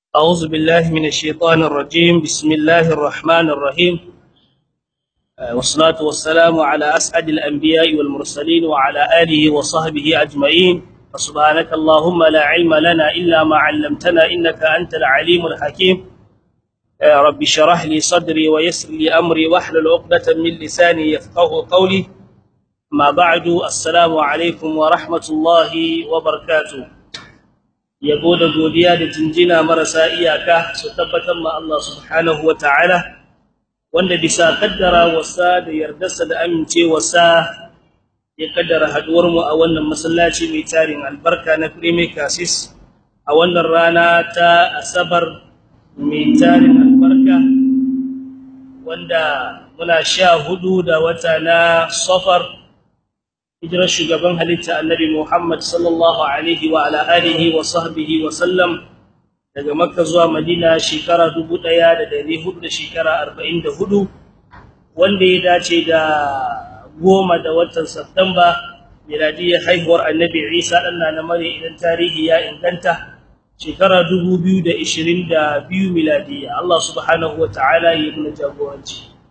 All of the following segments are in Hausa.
أعوذ بالله من الشيطان الرجيم بسم الله الرحمن الرحيم والصلاة والسلام على أسعد الأنبياء والمرسلين وعلى آله وصحبه أجمعين فسبحانك اللهم لا علم لنا إلا ما علمتنا إنك أنت العليم الحكيم رب شرح لي صدري ويسر لي أمري واحلل عقدة من لساني يفقه قولي ما بعد السلام عليكم ورحمة الله وبركاته yabo da godiya da jinjina marasa iyaka su tabbatar ma Allah subhanahu ta'ala, wanda bisa kaddara wasa da yardarsa da amincewarsa ya kaddara haduwar mu a wannan masallaci mai tarin albarka na Premier Cassis a wannan rana ta Asabar mai tarin albarka wanda muna sha hudu da wata na Safar hijirar shugaban halitta annabi Muhammad sallallahu alaihi wa ala alihi wa sahbihi wa sallam daga Makka zuwa Madina shekara 1400 da shekara 44 wanda ya dace da goma da watan Satumba miladiyar haihuwar annabi Isa dan na mare idan tarihi ya inganta shekara 2022 miladiya Allah subhanahu wa ta'ala ya yi jagoranci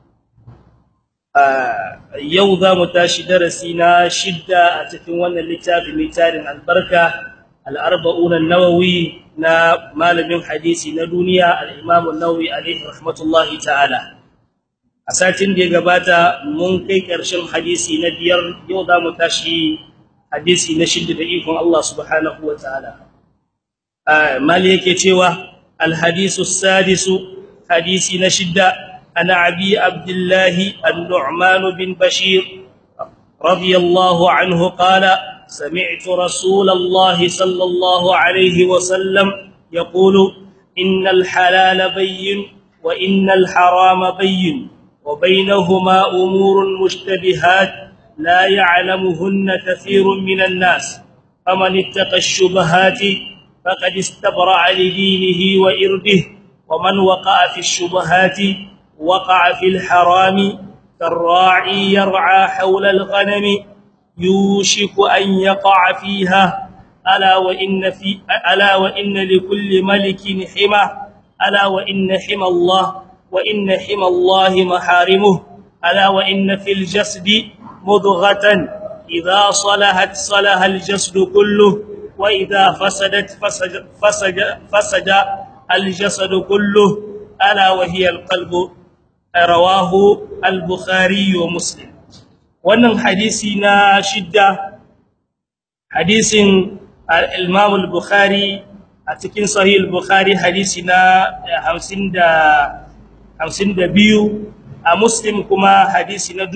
yau za mu tashi darasi na shidda a cikin wannan littafi mai tarin albarka al-arba'un an-nawawi na malamin hadisi na duniya al-imam an-nawawi alayhi rahmatullahi ta'ala a satin da ya gabata mun kai ƙarshen hadisi na biyar yau za mu tashi hadisi na shidda da ikon Allah subhanahu wa ta'ala mali yake cewa al-hadisu sadisu hadisi na shidda عن أبي عبد الله النعمان بن بشير رضي الله عنه قال سمعت رسول الله صلى الله عليه وسلم يقول إن الحلال بين وإن الحرام بين وبينهما أمور مشتبهات لا يعلمهن كثير من الناس فمن اتقى الشبهات فقد استبرع لدينه وإرده ومن وقع في الشبهات وقع في الحرام كالراعي يرعى حول الغنم يوشك أن يقع فيها ألا وإن, في ألا وإن لكل ملك حمى ألا وإن حمى الله وإن حمى الله محارمه ألا وإن في الجسد مضغة إذا صلحت صلح الجسد كله وإذا فسدت فسد, فسد, فسد الجسد كله ألا وهي القلب rawahu al-bukhari wa muslim wannan hadisi na shidda hadisin al-imam al-bukhari a cikin sahih al-bukhari hadisi na 50 da 52 a muslim kuma hadisi na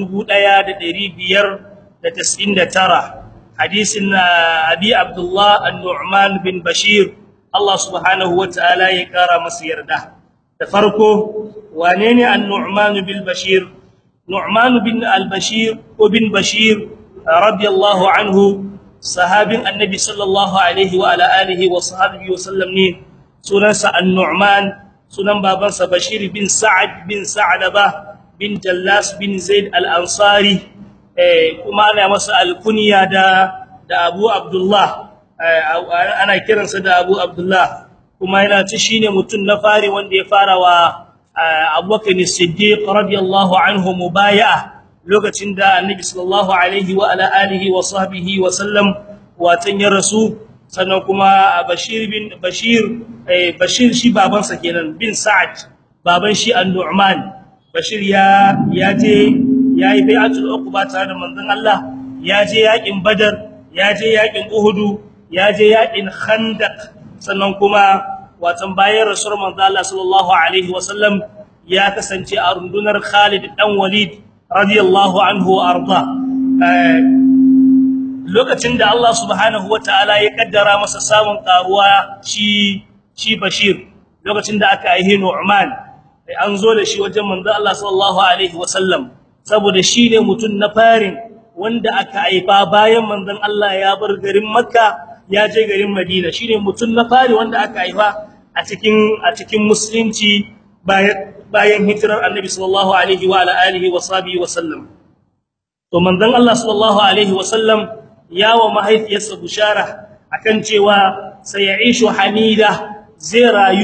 1599 hadisin abi abdullah an-nu'man bin bashir Allah subhanahu wa ta'ala ya kara masa yarda da farko wane ne an-nu'man bil bashir nu'man bin al-bashir ko bin bashir radiyallahu anhu sahabin annabi sallallahu alaihi wa ala alihi wa sahbihi wa sallam ne sunansa an-nu'man sunan babansa bashir bin sa'ad bin sa'laba bin jallas bin zaid al-ansari eh kuma ana masa al-kunya da da abu abdullah ana kiransa da abu abdullah kuma yana ci shine mutum na fari wanda ya fara wa Abubakar Siddiq radiyallahu anhu mubaya'a lokacin da Annabi sallallahu alaihi wa ala alihi wa sahbihi wa sallam watan ya rasu sannan kuma Bashir bin Bashir Bashir shi babansa kenan bin Sa'ad baban shi An-Nu'man Bashir ya ya je yayi bai'atul uqba tare da manzon Allah ya je yakin Badar ya je yakin Uhud ya je yakin Khandaq sannan kuma watan bayan rasul manzo Allah sallallahu alaihi wasallam ya kasance a rundunar Khalid dan Walid radiyallahu anhu arda lokacin da Allah subhanahu wataala ya kaddara masa samun karuwa shi shi Bashir lokacin da aka aihe Nu'man an zo da shi wajen manzo Allah sallallahu alaihi wasallam saboda shine mutun na farin wanda aka aifa bayan manzon Allah ya bar garin Makka ya je garin Madina shine mutun na fari wanda aka aifa a cikin a cikin musulunci bayan bayan hijirar Annabi sallallahu alaihi wa ala alihi wa sahbihi wa sallam to manzon Allah sallallahu alaihi wa sallam ya wa mahaifiyarsa bushara akan cewa sayishu hamida zai rayu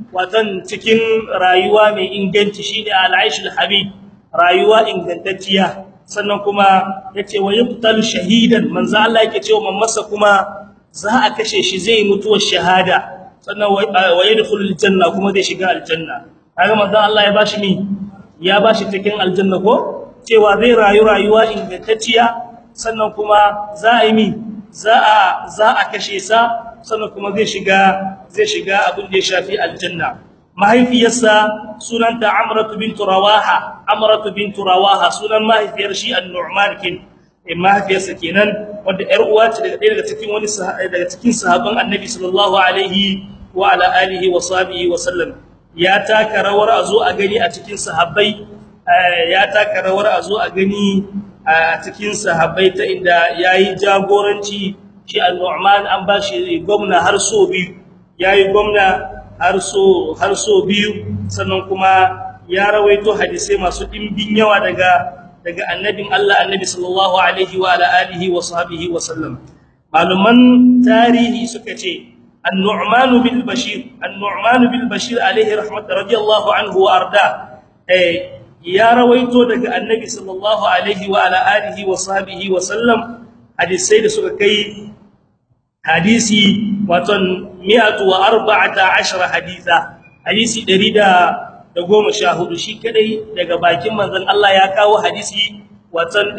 watan cikin rayuwa mai inganci shine al-aishul habib rayuwa ingantacciya sannan kuma yace wa yuqtalu shahidan manzo Allah yake cewa mamasa kuma za a kashe shi zai mutuwar shahada sannan wa yadkhulul janna kuma zai shiga aljanna kaga manzo Allah ya bashi ni ya bashi cikin aljanna ko cewa zai rayu rayuwa ingantacciya sannan kuma za a yi mi za a za a kashe sa sannan kuma zai shiga zai shiga abin da ya shafi aljanna mahaifiyarsa sunanta amratu bint rawaha amratu bint rawaha sunan mahaifiyar shi an-nu'man kin mahaifiyarsa kenan wanda yar uwa ce daga daga cikin wani daga cikin sahabban annabi sallallahu alaihi wa ala alihi wa sahbihi wa sallam ya taka rawar azo a gani a cikin sahabbai ya taka rawar azo a gani a cikin sahabbai ta inda yayi jagoranci shi an-nu'man an bashi gwamna har so biyu yayi gwamna har so har so biyu sannan kuma ya rawaito hadisi masu dimbin yawa daga daga annabin Allah annabi sallallahu alaihi wa ala alihi wa sahbihi wa sallam maluman tarihi suka ce an-nu'man bil bashir an-nu'man bil bashir alaihi rahmat radiyallahu anhu wa arda eh ya rawaito daga annabi sallallahu alaihi wa ala alihi wa sahbihi wa sallam hadisai da suka kai hadisi waton 114 hadisa hadisi 114 shi kadai daga bakin manzon Allah ya kawo hadisi waton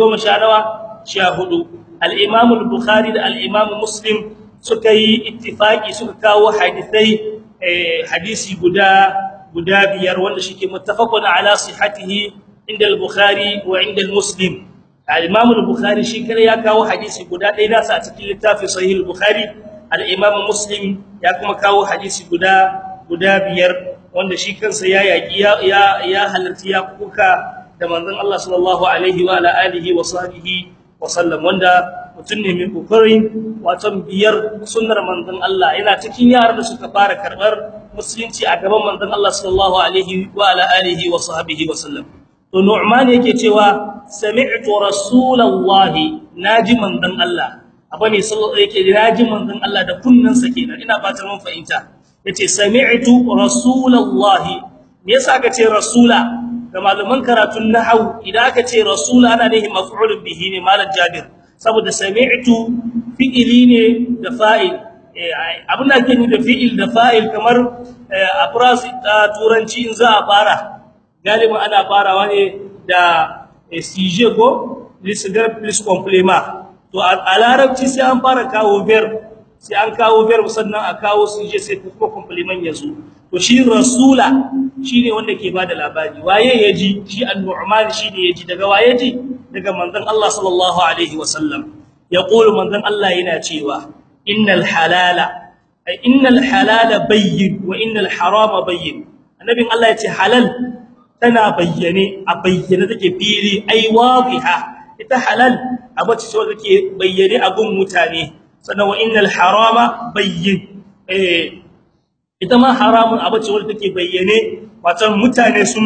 114 al-Imam al-Bukhari da al-Imam Muslim suka yi ittifaki suka kawo hadisai hadisi guda guda biyar wanda shike muttafaqun ala sihhatihi inda al-Bukhari wa inda al-Muslim al-Imam al-Bukhari shi kadai ya kawo hadisi guda ɗaya nasa a cikin littafin Sahih al-Bukhari al-Imam Muslim ya kuma kawo hadisi guda guda biyar wanda shi kansa ya yaki ya ya halarci ya kuka da manzon Allah sallallahu alaihi wa ala alihi wa sahbihi wa sallam wanda mutun ne mai kokarin wato biyar sunnar manzon Allah yana cikin yaran da suka fara karbar musulunci a gaban manzon Allah sallallahu alaihi wa ala alihi wa sahbihi wa sallam to Nu'man yake cewa sami'tu rasulallahi naji manzon Allah abu ne yake naji manzon Allah da kunnansa kenan ina fatan mun fahimta yace sami'tu rasulallahi me yasa aka ce rasula ga malaman karatun nahwu idan aka ce rasula ana nihi maf'ul bihi ne malam Jabir saboda sami'tu fi'ili ne da fa'il abin da ake nufi da fi'il da fa'il kamar a phrase ta turanci in za a fara galibi ana farawa ne da sujet ko lisgar plus complément to a larabci sai an fara kawo verb sai an kawo verb sannan a kawo sujet sai kuma complement yazo to shi rasula shine wanda ke bada labari waye yaji shi an-nu'man shine yaji daga waye ji daga manzon Allah sallallahu alaihi wasallam yaqulu manzon Allah yana cewa innal halala ay innal halala bayyin wa innal harama bayyin annabin Allah yace halal tana bayyane a bayyane take fili ai wadiha ita halal abace ce wanda take bayyane a gun mutane sannan wa innal harama bayyin eh ita ma haramun abace wanda take bayyane wato mutane sun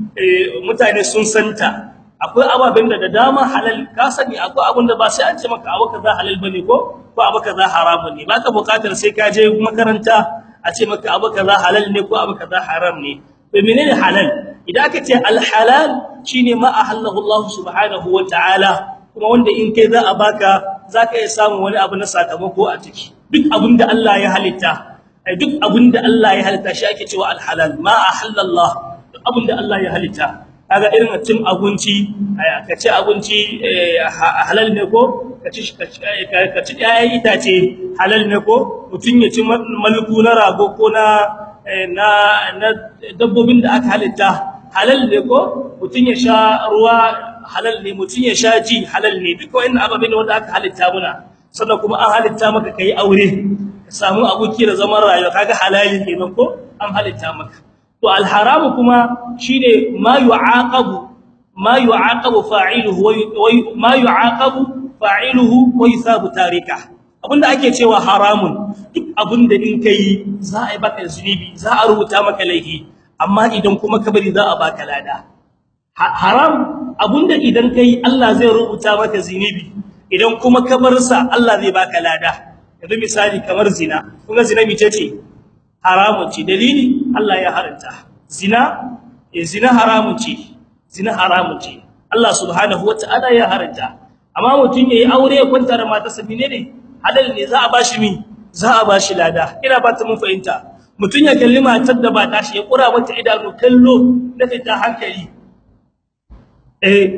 mutane sun santa akwai ababen da da dama halal ka sani akwai abin da ba sai an ce maka abu kaza halal bane ko ko abu kaza haramun ne baka bukatar sai ka je makaranta a ce maka abu kaza halal ne ko abu kaza haram ne to menene halal idan aka ce al-halal shine ma ahallahu Allah subhanahu wa ta'ala kuma wanda in kai za a baka zaka iya samu wani abu na sakamako a ciki duk abinda Allah ya halitta ai duk abinda Allah ya halitta shi ake cewa al-halal ma ahallallah duk abinda Allah ya halitta kaga irin cin abinci ka ci abinci halal ne ko ka ci ka ci ƴaƴan itace halal ne ko mutun ya ci malku na rago ko na na na dabbobin da aka halitta halal ne ko mutun ya sha ruwa halal ne mutun ya sha ji halal ne duk wannan ababen wanda aka halitta muna sannan kuma an halitta maka kai aure ka samu aboki da zaman rayuwa kaga halali kenan ko an halitta maka to alharamu kuma shine ma yu'aqabu ma yu'aqabu fa'iluhu wa ma yu'aqabu fa'iluhu wa yusabu tarika abinda ake cewa haramun duk abinda in kai za a yi baka zunubi za a rubuta maka laifi amma idan kuma ka bari za a baka lada haram abinda idan kai Allah zai rubuta maka zunubi idan kuma ka bar sa Allah zai baka lada yanzu misali kamar zina kuma zina mice ce haramun ce dalili Allah ya haranta zina eh zina haramun ce zina haramun ce Allah subhanahu wataala ya haranta amma mutun yayi aure ya kwanta da matarsa menene halal ne za a bashi mi za a bashi lada ina ba ta mun fahimta mutun ya kalli matar da ba tashi ya kura mata idanu kallo da ta hankali eh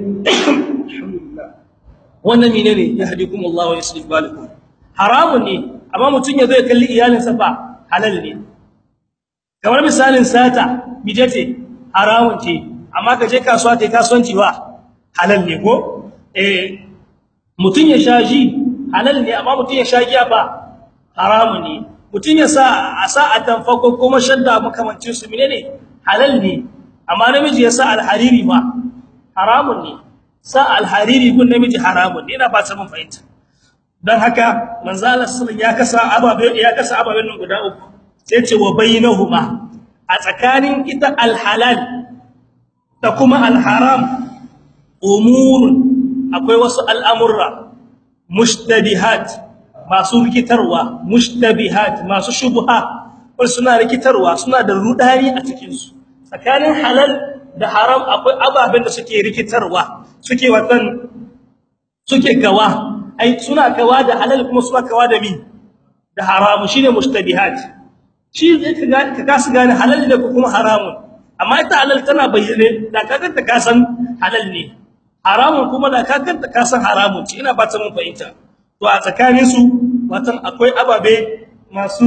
wannan menene yahdikumullahu wa yuslih balakum haramun ne amma mutun ya zo ya kalli iyalinsa fa halal ne kamar misalin sata bijete haramun ce amma ka je kasuwa kai kasuwanci ba halal ne ko eh mutun ya shaji halal ne amma mutun ya sha giya ba haramun ne mutun ya sa a sa a tanfako kuma shadda makamancin su menene halal ne amma namiji ya sa alhariri ba haramun ne sa alhariri gun namiji haramun ne ina ba ta mun fahimta dan haka manzo Allah sallallahu ya kasa ababe ya kasa ababen nan guda uku sai ce wa bainahuma a tsakanin ita alhalal da kuma alharam umurun akwai wasu al'amurra mushtabihat masu rikitarwa mushtabihat masu shubha wasu suna rikitarwa suna da rudani a cikin su tsakanin halal da haram akwai ababen da suke rikitarwa suke watan suke gawa ai suna kawa da halal kuma suna kawa da mi da haramu shine mushtabihat shi zai ka kasu gane halal da kuma haramun amma ita halal tana bayyane da kaga ta kasan halal ne haramun kuma da kaga ta kasan haramun ce ina ba ta mun fahimta to a tsakanin su watan akwai ababe masu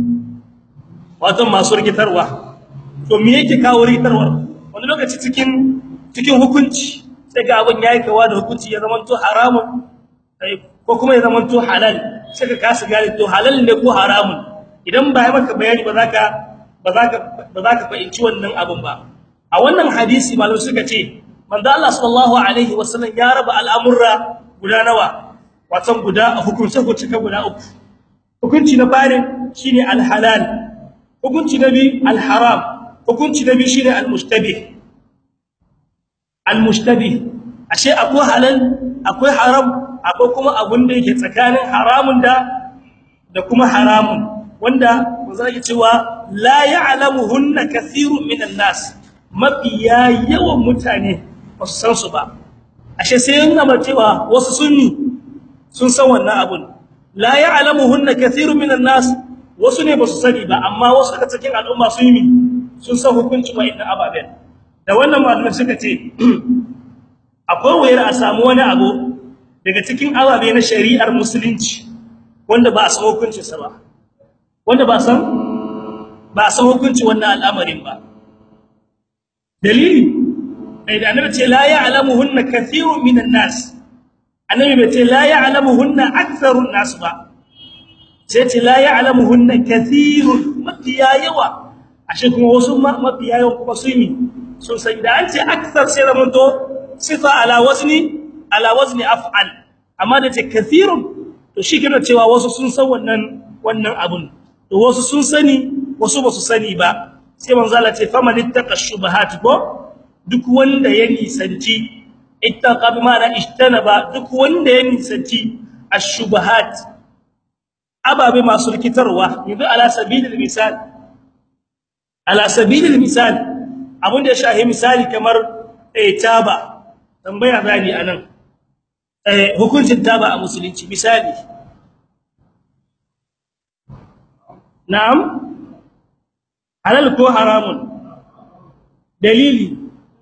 watan masu rikitarwa to me yake kawo rikitarwa wani lokaci cikin cikin hukunci sai ga abin yayi kawa da hukunci ya zama to haramun ko kuma ya zama to halal sai ka kasu gane to halal ne ko haramun idan ba ya maka bayani ba zaka ba zaka ba zaka fahimci wannan abin ba a wannan hadisi malam suka ce manzo Allah sallallahu alaihi wasallam ya raba al'amurra guda nawa watan guda hukunce hukunce guda uku hukunci na fari shine al-halal hukunci na biyu al-haram hukunci na biyu shine al-mushtabih al-mushtabih ashe akwai halal akwai haram akwai kuma abun da yake tsakanin haramun da da kuma haramun wanda manzo yake cewa la ya'lamuhunna kathirun minan nas mafiya yawan mutane ba su san su ba ashe sai yana ba cewa wasu sunni sun san wannan abun la ya'lamuhunna kathirun minan nas wasu ne ba su sani ba amma wasu daga cikin al'umma sun yi sun san hukuncin wa'annan ababen da wannan malamai suka ce akwai wayar a samu wani abu daga cikin ababe na shari'ar musulunci wanda ba a san hukuncin sa ba wanda ba san ba san hukunci wannan al'amarin ba dalili ai da annabi ce la ya'lamuhunna kathirun minan nas annabi bai ce la ya'lamuhunna aktharun nas ba sai ce la ya'lamuhunna kathirun mafiya yawa ashe kuma wasu mafiya yawa kuma su yi sun san da an ce akthar sai da to sifa ala wazni ala wazni af'al amma da ce kathirun to shi kina cewa wasu sun san wannan wannan abun to wasu sun sani wasu ba su sani ba sai manzo Allah ce faman ittaqa shubahat ko duk wanda ya nisanci ittaqa bi ma'ana ishtanaba duk wanda ya nisanci ash-shubahat ababe masu rikitarwa yanzu ala sabilil misal ala sabilil misal abun da ya shahi misali kamar eh taba tambaya zani anan eh hukuncin taba a musulunci misali na'am halal ko haramun dalili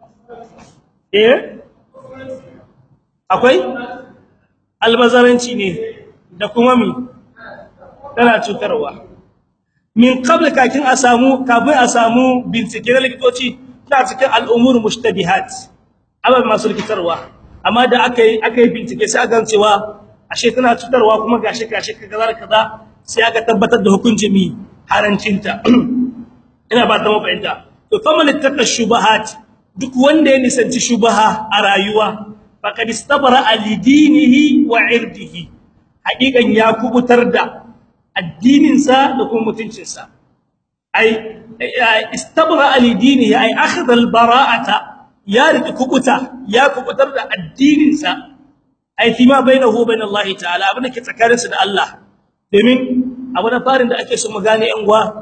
eh akwai albazaranci ne da kuma mi tana cutarwa min qabl kakin a samu kafin a samu bincike na likitoci ta cikin al'umur mushtabihat abin masu rikitarwa amma da aka yi aka yi bincike sai aka cewa ashe tana cutarwa kuma gashi gashi kaza kaza sai aka tabbatar da hukuncin mi harancinta ina ba ta mafahimta to faman ittaqa shubahat duk wanda ya nisanci shubaha a rayuwa faqad istabara alidinihi wa irdihi hakikan ya kubutar da addinin sa da kuma mutuncin sa ai istabara alidinihi ai akhadha albara'ata ya riki kubuta ya kubutar da addinin sa ai fima bainahu bain Allah ta'ala abin da ke tsakaninsa da Allah domin abu na farin da ake so mu gane yan uwa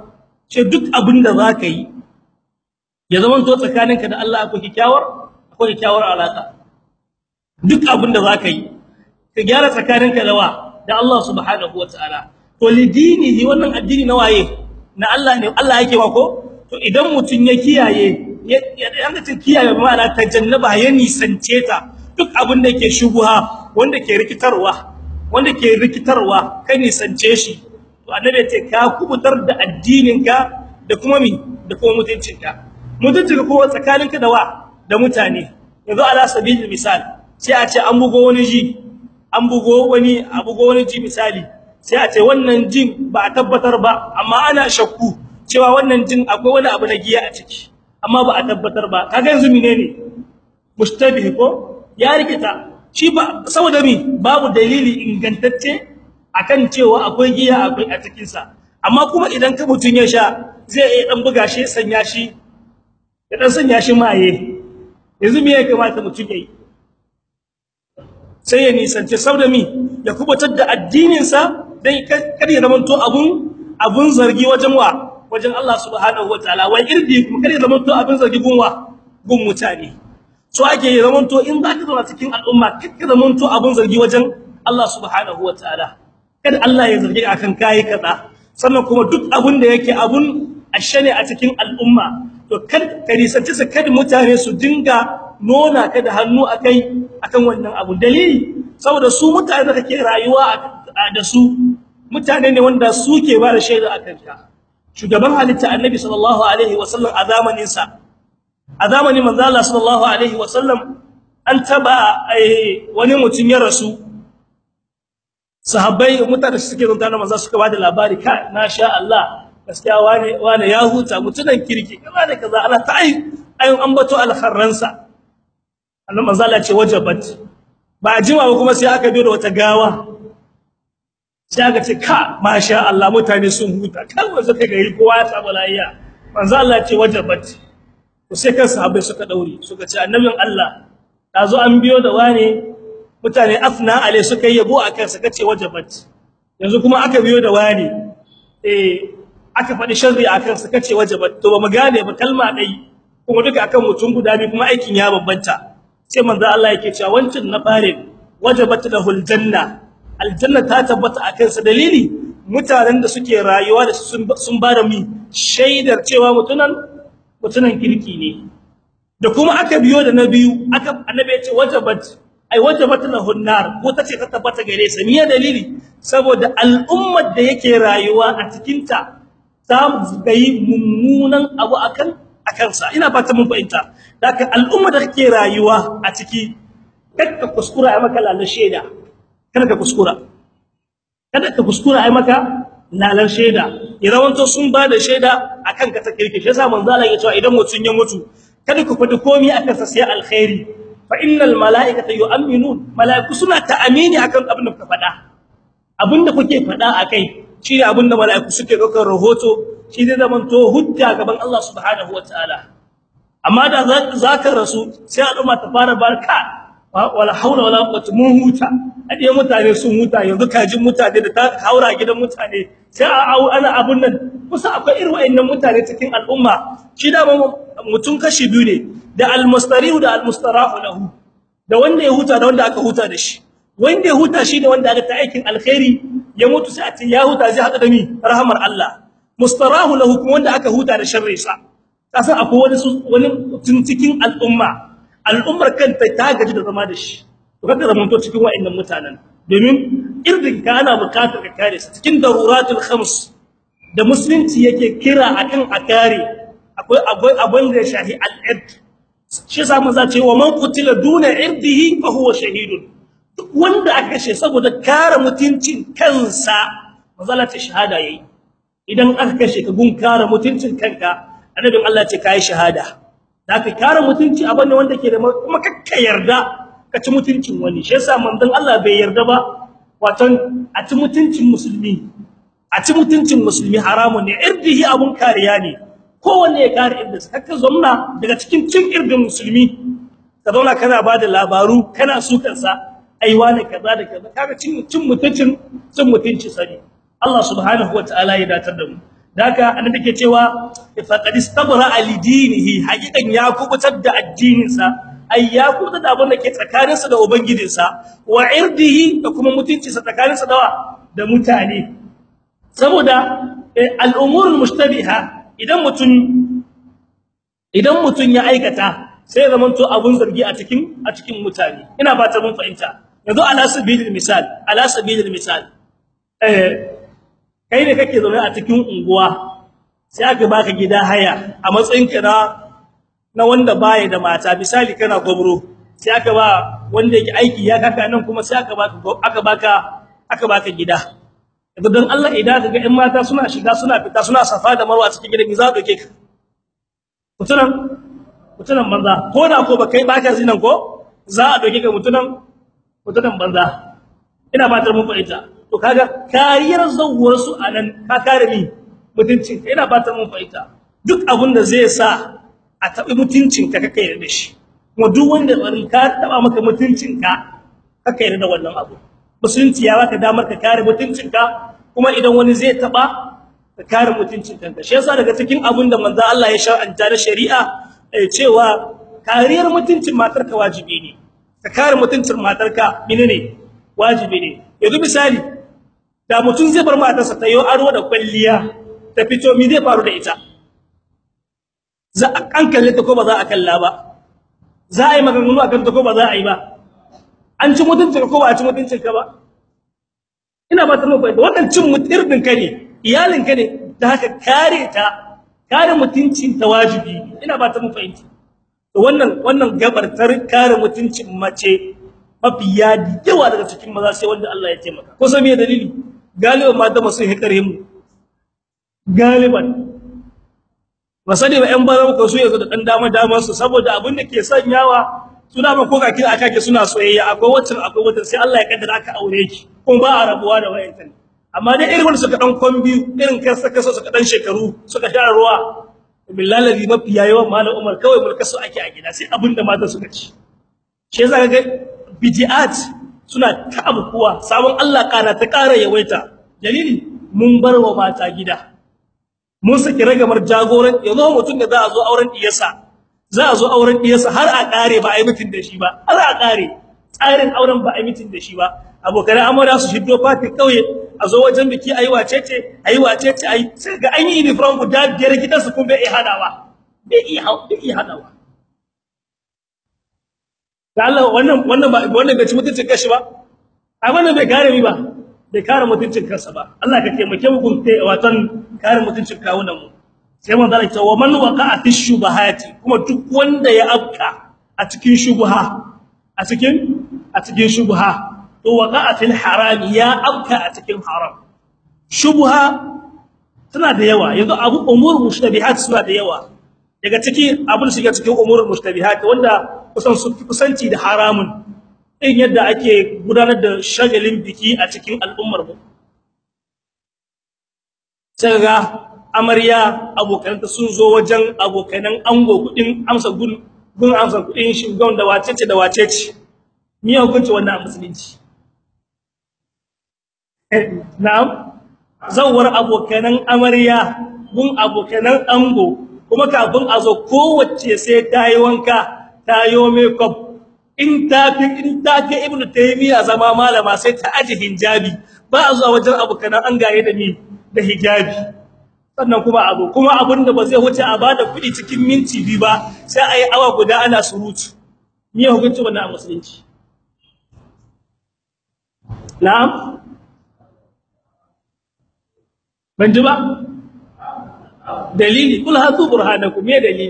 ce duk abin da zaka yi ya zama to tsakaninka da Allah akwai kikkiawar akwai kikkiawar alaka duk abin da zaka yi ka gyara tsakaninka da wa da Allah subhanahu wataala to lidinihi wannan addini na waye na Allah ne Allah yake wa ko to idan mutun ya kiyaye ya ga kiyaye ma'ana tajannaba ya nisance ta duk abin da yake shubuha wanda ke rikitarwa wanda ke rikitarwa kai nisance shi to annabi ce ka kubutar da addininka da kuma mi da kuma mutuncinka mutuncinka ko tsakaninka da wa da mutane yanzu ala sabilil misal sai a ce an bugo wani ji an bugo wani a bugo wani ji misali sai a ce wannan jin ba a tabbatar ba amma ana shakku cewa wannan jin akwai wani abu na giya a ciki amma ba a tabbatar ba kaga yanzu menene mushtabih ko ya rikita shi ba saboda mi babu dalili ingantacce akan cewa akwai giya akwai a cikin sa amma kuma idan ka mutun ya sha zai iya dan buga shi sanya shi ya dan sanya shi maye yanzu me ya kamata mutun yayi sai ya nisance saboda mi ya kubutar da addinin sa dan kar ya zamanto abun abun zargi wajen wa wajen Allah subhanahu wataala wai irdi kuma kar ya zamanto abun zargi gunwa gun mutane so ake yi zamanto in zaka zauna cikin al'umma kake zamanto abun zargi wajen Allah subhanahu wataala kada Allah ya zargi akan kai kaza sannan kuma duk abun da yake abun ashane a cikin al'umma to kad karisanci su kada mutane su dinga nona ka da hannu akai akan wannan abu dalili saboda su mutane da kake rayuwa da su mutane ne wanda suke ba da shaida akan ka shugaban halitta annabi sallallahu alaihi wasallam a zamanin sa a zamanin manzo Allah sallallahu alaihi wasallam an taba wani mutum ya rasu sahabbai mutane suke zanta da manzo suka bada labari ka na sha Allah gaskiya wane wane ya huta mutunan kirki kaza da kaza Allah ta ai ayin ambato alkharransa annabi manzo Allah ce wajabat ba jima ba kuma sai aka biyo da wata gawa sai aka ce ka masha Allah mutane sun huta kalmar suka gari kowa ya samu lafiya manzo Allah ce wajabat to sai kan sahabbai suka daure suka ce annabin Allah dazo an biyo da wane mutane afna ale suka yabo akan suka ce wajabat yanzu kuma aka biyo da wane eh aka faɗi sharri akan suka ce wajabat to ba mu gane ba kalma dai kuma duka akan mutum guda biyu kuma aikin ya babbanta sai manzo Allah yake cewa wancin na fare wajabat lahul janna aljanna ta tabbata akan sa dalili mutanen da suke rayuwa da sun bada mi shaidar cewa mutunan mutunan kirki ne da kuma aka biyo da nabiyu aka annabi ya ce wajabat ai wajabat lahun nar ko tace ta tabbata gare sa miye dalili saboda al'ummar da yake rayuwa a cikin ta ta gayi mummunan abu akan akan sa ina fata mun fahimta daga al'ummar da kake rayuwa a ciki kada kuskura ai maka lalar sheda kada ka kuskura kada ka kuskura ai maka lalar sheda irawanto sun ba da sheda akan ka ta kirki shi yasa manzo Allah ya ce idan mutun ya mutu kada ku fadi komai akan sa sai alkhairi fa innal malaikata yu'minun malaiku suna ta'amini akan abin da kuka fada abinda kuke fada akai shi ne abinda malaiku suke daukar rahoto shi zai zaman to hujja gaban Allah subhanahu wataala amma da zaka rasu sai al'umma ta fara barka wala haula wala quwwata mun huta adiye mutane sun huta yanzu kajin mutane da ta haura gidan mutane sai ana abun nan kusa akwai irin wayannan mutane cikin al'umma shi da mutum kashi biyu ne da almustarihu da almustarahu lahu da wanda ya huta da wanda aka huta da shi wanda ya huta shi ne wanda aka ta aikin alkhairi ya mutu sai a ce ya huta zai hada da mi rahmar Allah mustarahu lahu kuma wanda aka huta da sharri sa kasan akwai wani wani mutum cikin al'umma al'ummar kanta ta gaji da zama da shi to kada zaman to cikin wayannan mutanen domin irdin ka ana bukatar ka kare su cikin daruratul khams da musulunci yake kira akan akare akwai akwai abin da shahi al-id shi yasa mun zace wa man qutila duna irdihi fa huwa shahidun duk wanda aka kashe saboda kare mutuncin kansa mazalata shahada yayi idan aka kashe ka gun kare mutuncin kanka annabin Allah ce kai shahada zaka kare mutunci abane wanda ke da kuma kakka yarda ka ci mutuncin wani shi yasa manzon Allah bai yarda ba watan a ci mutuncin musulmi a ci mutuncin musulmi haramun ne irdihi abun kariya ne kowanne ya kare irdin sa kakka zomna daga cikin cin irdin musulmi ka zauna kana bada labaru kana sukan sa ai wani kaza da kaza kaga cin cin mutuncin cin mutunci sani Allah subhanahu wataala ya datar da mu daga annabi ke cewa faqad istabra alidinihi haqiqan ya kubutar da addininsa ai ya kubutar da abin da ke tsakaninsa da ubangijinsa wa irdihi da kuma mutuncinsa tsakaninsa da da mutane saboda al'umurul mushtabiha idan mutun idan mutun ya aikata sai ya zamanto abun zargi a cikin a cikin mutane ina fata mun fahimta yanzu ala sabilil misal ala sabilil misal eh kai ne kake zaune a cikin unguwa sai aka baka gida haya a matsayin ka na na wanda baya da mata misali kana gobro sai aka ba wanda yake aiki ya kaka nan kuma sai aka baka aka baka aka baka gida yanzu dan Allah idan kaga ƴan mata suna shiga suna fita suna safa da marwa cikin gidan za doke ka mutunan mutunan banza ko da ko ba kai baka zinan ko za a doke ka mutunan mutunan banza ina fatar mun fahimta to kaga kariyar zawuwar su anan ka kare ni mutuncin ina fatar mun fahimta duk abin da zai sa a tabi mutuncin ka kake yarda da shi kuma duk wanda bari ka taba maka mutuncin ka kake yarda da wannan abu musulunci ya baka damar ka kare mutuncin ka kuma idan wani zai taba ka kare mutuncin kanka shi yasa daga cikin abin da manzo Allah ya shar'anta na shari'a cewa kariyar mutuncin matarka wajibi ne ka kare mutuncin matarka menene wajibi ne yanzu misali da mutum zai bar matarsa ta yi aro da kwalliya ta fito mi zai faru da ita za a kankale ta ko ba za a kalla ba za a yi maganganu akan ta ko ba za a yi ba an ci mutuncin ko ba a ci mutuncin ka ba ina ba ta mu fahimta wannan cin mutirnin ka ne iyalin ka ne da haka kare ta kare mutuncin ta wajibi ina ba ta mu fahimta to wannan wannan gabar tar kare mutuncin mace mafi yadi yawa daga cikin maza sai wanda Allah ya taimaka ko sai me dalili galiban mata masu hikare mu galiban masani ba ƴan bara ko su yanzu da dan dama dama su saboda abin da ke sanyawa suna ba ko kake aka ke suna soyayya akwai wacce akwai wacce sai Allah ya kaddara aka aure ki kuma ba a rabuwa da wayantan amma dai irin wanda suka dan kombi irin kansa kaso suka dan shekaru suka sha ruwa billahi mafi yawan malam Umar kawai mulkasu ake a gida sai abinda mata suka ci shi yasa ga bid'at suna ta abubuwa sabon Allah kana ta ƙara yawaita dalili mun bar wa mata gida mun saki ragamar jagoran yanzu mutum da za a zo auren diyarsa za a zo auren diyarsa har a ƙare ba a yi mutun da shi ba har a ƙare tsarin auren ba a yi mutun da shi ba abokan amara su shiddo fati kauye a zo wajen biki ayi wacece ayi wacece ayi sai ga an yi uniform guda biyar gidansu kun bai hadawa bai iya bai iya hadawa da Allah wannan wannan ba wannan bai ci mutuncin kashi ba ai wannan bai kare mi ba bai kare mutuncin kansa ba Allah ka taimake mu gunte watan kare mutuncin kawunan mu sai mun zalunta wa man waqa'a fi shubahati kuma duk wanda ya afka a cikin shubha a cikin a cikin shubha to waqa'a fil haram ya afka a cikin haram shubha tana da yawa yanzu abu umur mushtabihat suna da yawa daga ciki abin shiga cikin umur mushtabihat wanda kusan su kusanci da haramun in yadda ake gudanar da shagalin biki a cikin al'ummar mu sai ga amarya abokananta sun zo wajen abokanan ango kudin amsa gun gun amsa kudin shugaban da wacece da wacece ni hukunci wannan musulunci na'am zawar abokanan amarya gun abokanan ango kuma kafin a zo kowace sai ta yi wanka ta yi makeup in ta fi in ta fi ibnu taymiya zama malama sai ta aje hijabi ba a zuwa wajen abokanan an gaye da ni da hijabi sannan kuma abu kuma abin da ba zai wuce a bada kuɗi cikin minti biyu ba sai a yi awa guda ana surutu ni ya hukunci wannan a musulunci na'am ban ji ba dalili kul hatu burhanakum me dalili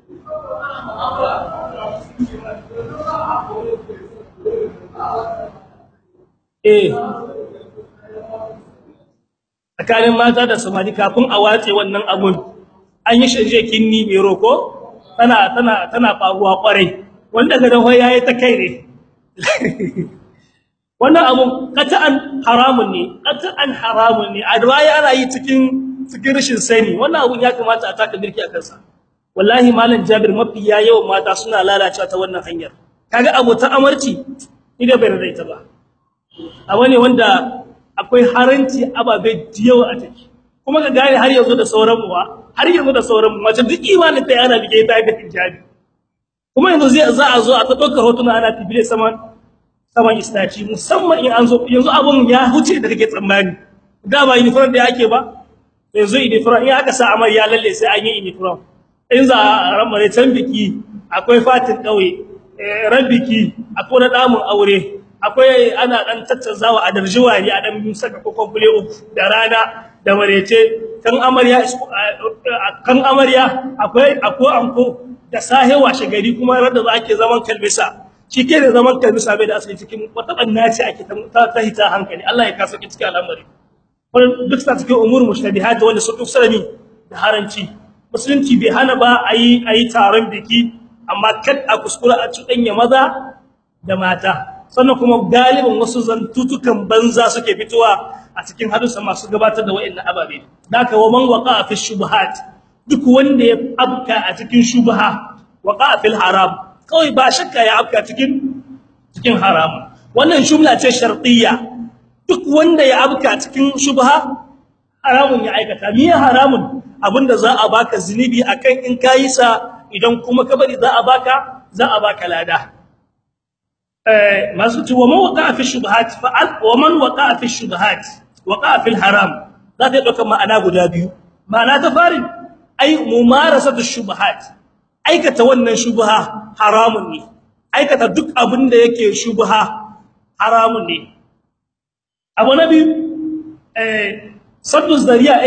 eh tsakanin mata da samari kafin a watse wannan abun an yi shirye kinni mai roko tana tana tana faruwa kwarai wanda ga dawo yayi ta kai ne wannan abun qat'an haramun ne qat'an haramun ne adwaya ana yi cikin cikin rashin sani wannan abun ya kamata a taka birki a kansa wallahi malam Jabir mafi yawan mata suna lalacewa ta wannan hanyar kaga abota amarci ida bai rada ita ba abu ne wanda akwai haranci ababe diyawa a take kuma ka gane har yanzu da sauran mu har yanzu da sauran mu mace duk imanin ta yana bige ta da hijabi kuma yanzu zai za a zo a ta ɗaukar hotuna ana tafiye saman saman istaci musamman in an zo yanzu abun ya huce da kake tsammani da ba uniform da yake ba yanzu uniform in aka sa amarya lalle sai an yi uniform in za a ramare can biki akwai fatin kauye ran biki akwai na damun aure akwai ana dan tattazawa a darjiwari a dan saka kokon bule uku da rana da marece kan amarya kan amarya akwai akwai anko da sahe washe gari kuma rada za ake zaman kalbisa shi ke da zaman kalbisa bai da asali cikin wata banna ce ake ta ta hita hankali Allah ya kasa ki cikin al'amari wannan duk sa cikin umur mushtabihat wanda su duk sarami da haranci musulunci bai hana ba ayi ayi taron biki amma kad a kuskura a cudanya maza da mata sannan kuma galibin wasu zantutukan banza suke fitowa a cikin hadusa masu gabatar da wayannan ababe daka wa man waqa fi shubuhat duk wanda ya abka a cikin shubha waqa fil haram kawai ba shakka ya abka cikin cikin haram wannan shubla ce shartiyya duk wanda ya abka cikin shubha haramun ya aikata me haramun abinda za a baka zinubi akan in kayi sa idan kuma ka bari za a baka za a baka lada eh masu ci wa man waqa fi shubuhat fa wa man waqa fi shubuhat waqa fil haram za ta dauka ma'ana guda biyu ma'ana ta farin ai mumarasatu shubuhat aikata wannan shubha haramun ne aikata duk abin da yake shubha haramun ne abu nabi eh saddu zari'a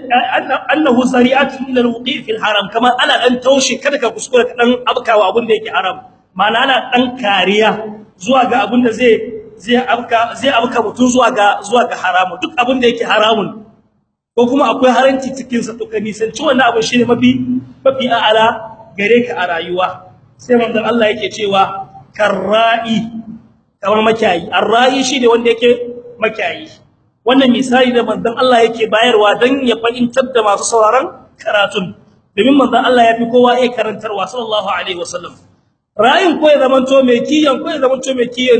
annahu zari'atun ila alwuqi fil haram kama ana dan taushe kada ka kuskura ka dan abkawa abin da yake haram ma'ana ana dan kariya zuwa ga abin da zai zai abka zai abka mutun zuwa ga zuwa ga haramu duk abin da yake haramun ko kuma akwai haranci cikin sa to kani san ci wannan abin shine mafi mafi a'ala gare ka a rayuwa sai manzon Allah yake cewa karra'i kamar makiyayi arra'i shine wanda yake makiyayi wannan misali da manzon Allah yake bayarwa dan ya fahimtar da masu sauraron karatun domin manzon Allah ya fi kowa ya karantarwa sallallahu alaihi wasallam ra'ayin ko ya zamanto mai kiyan ko ya zamanto mai kiyan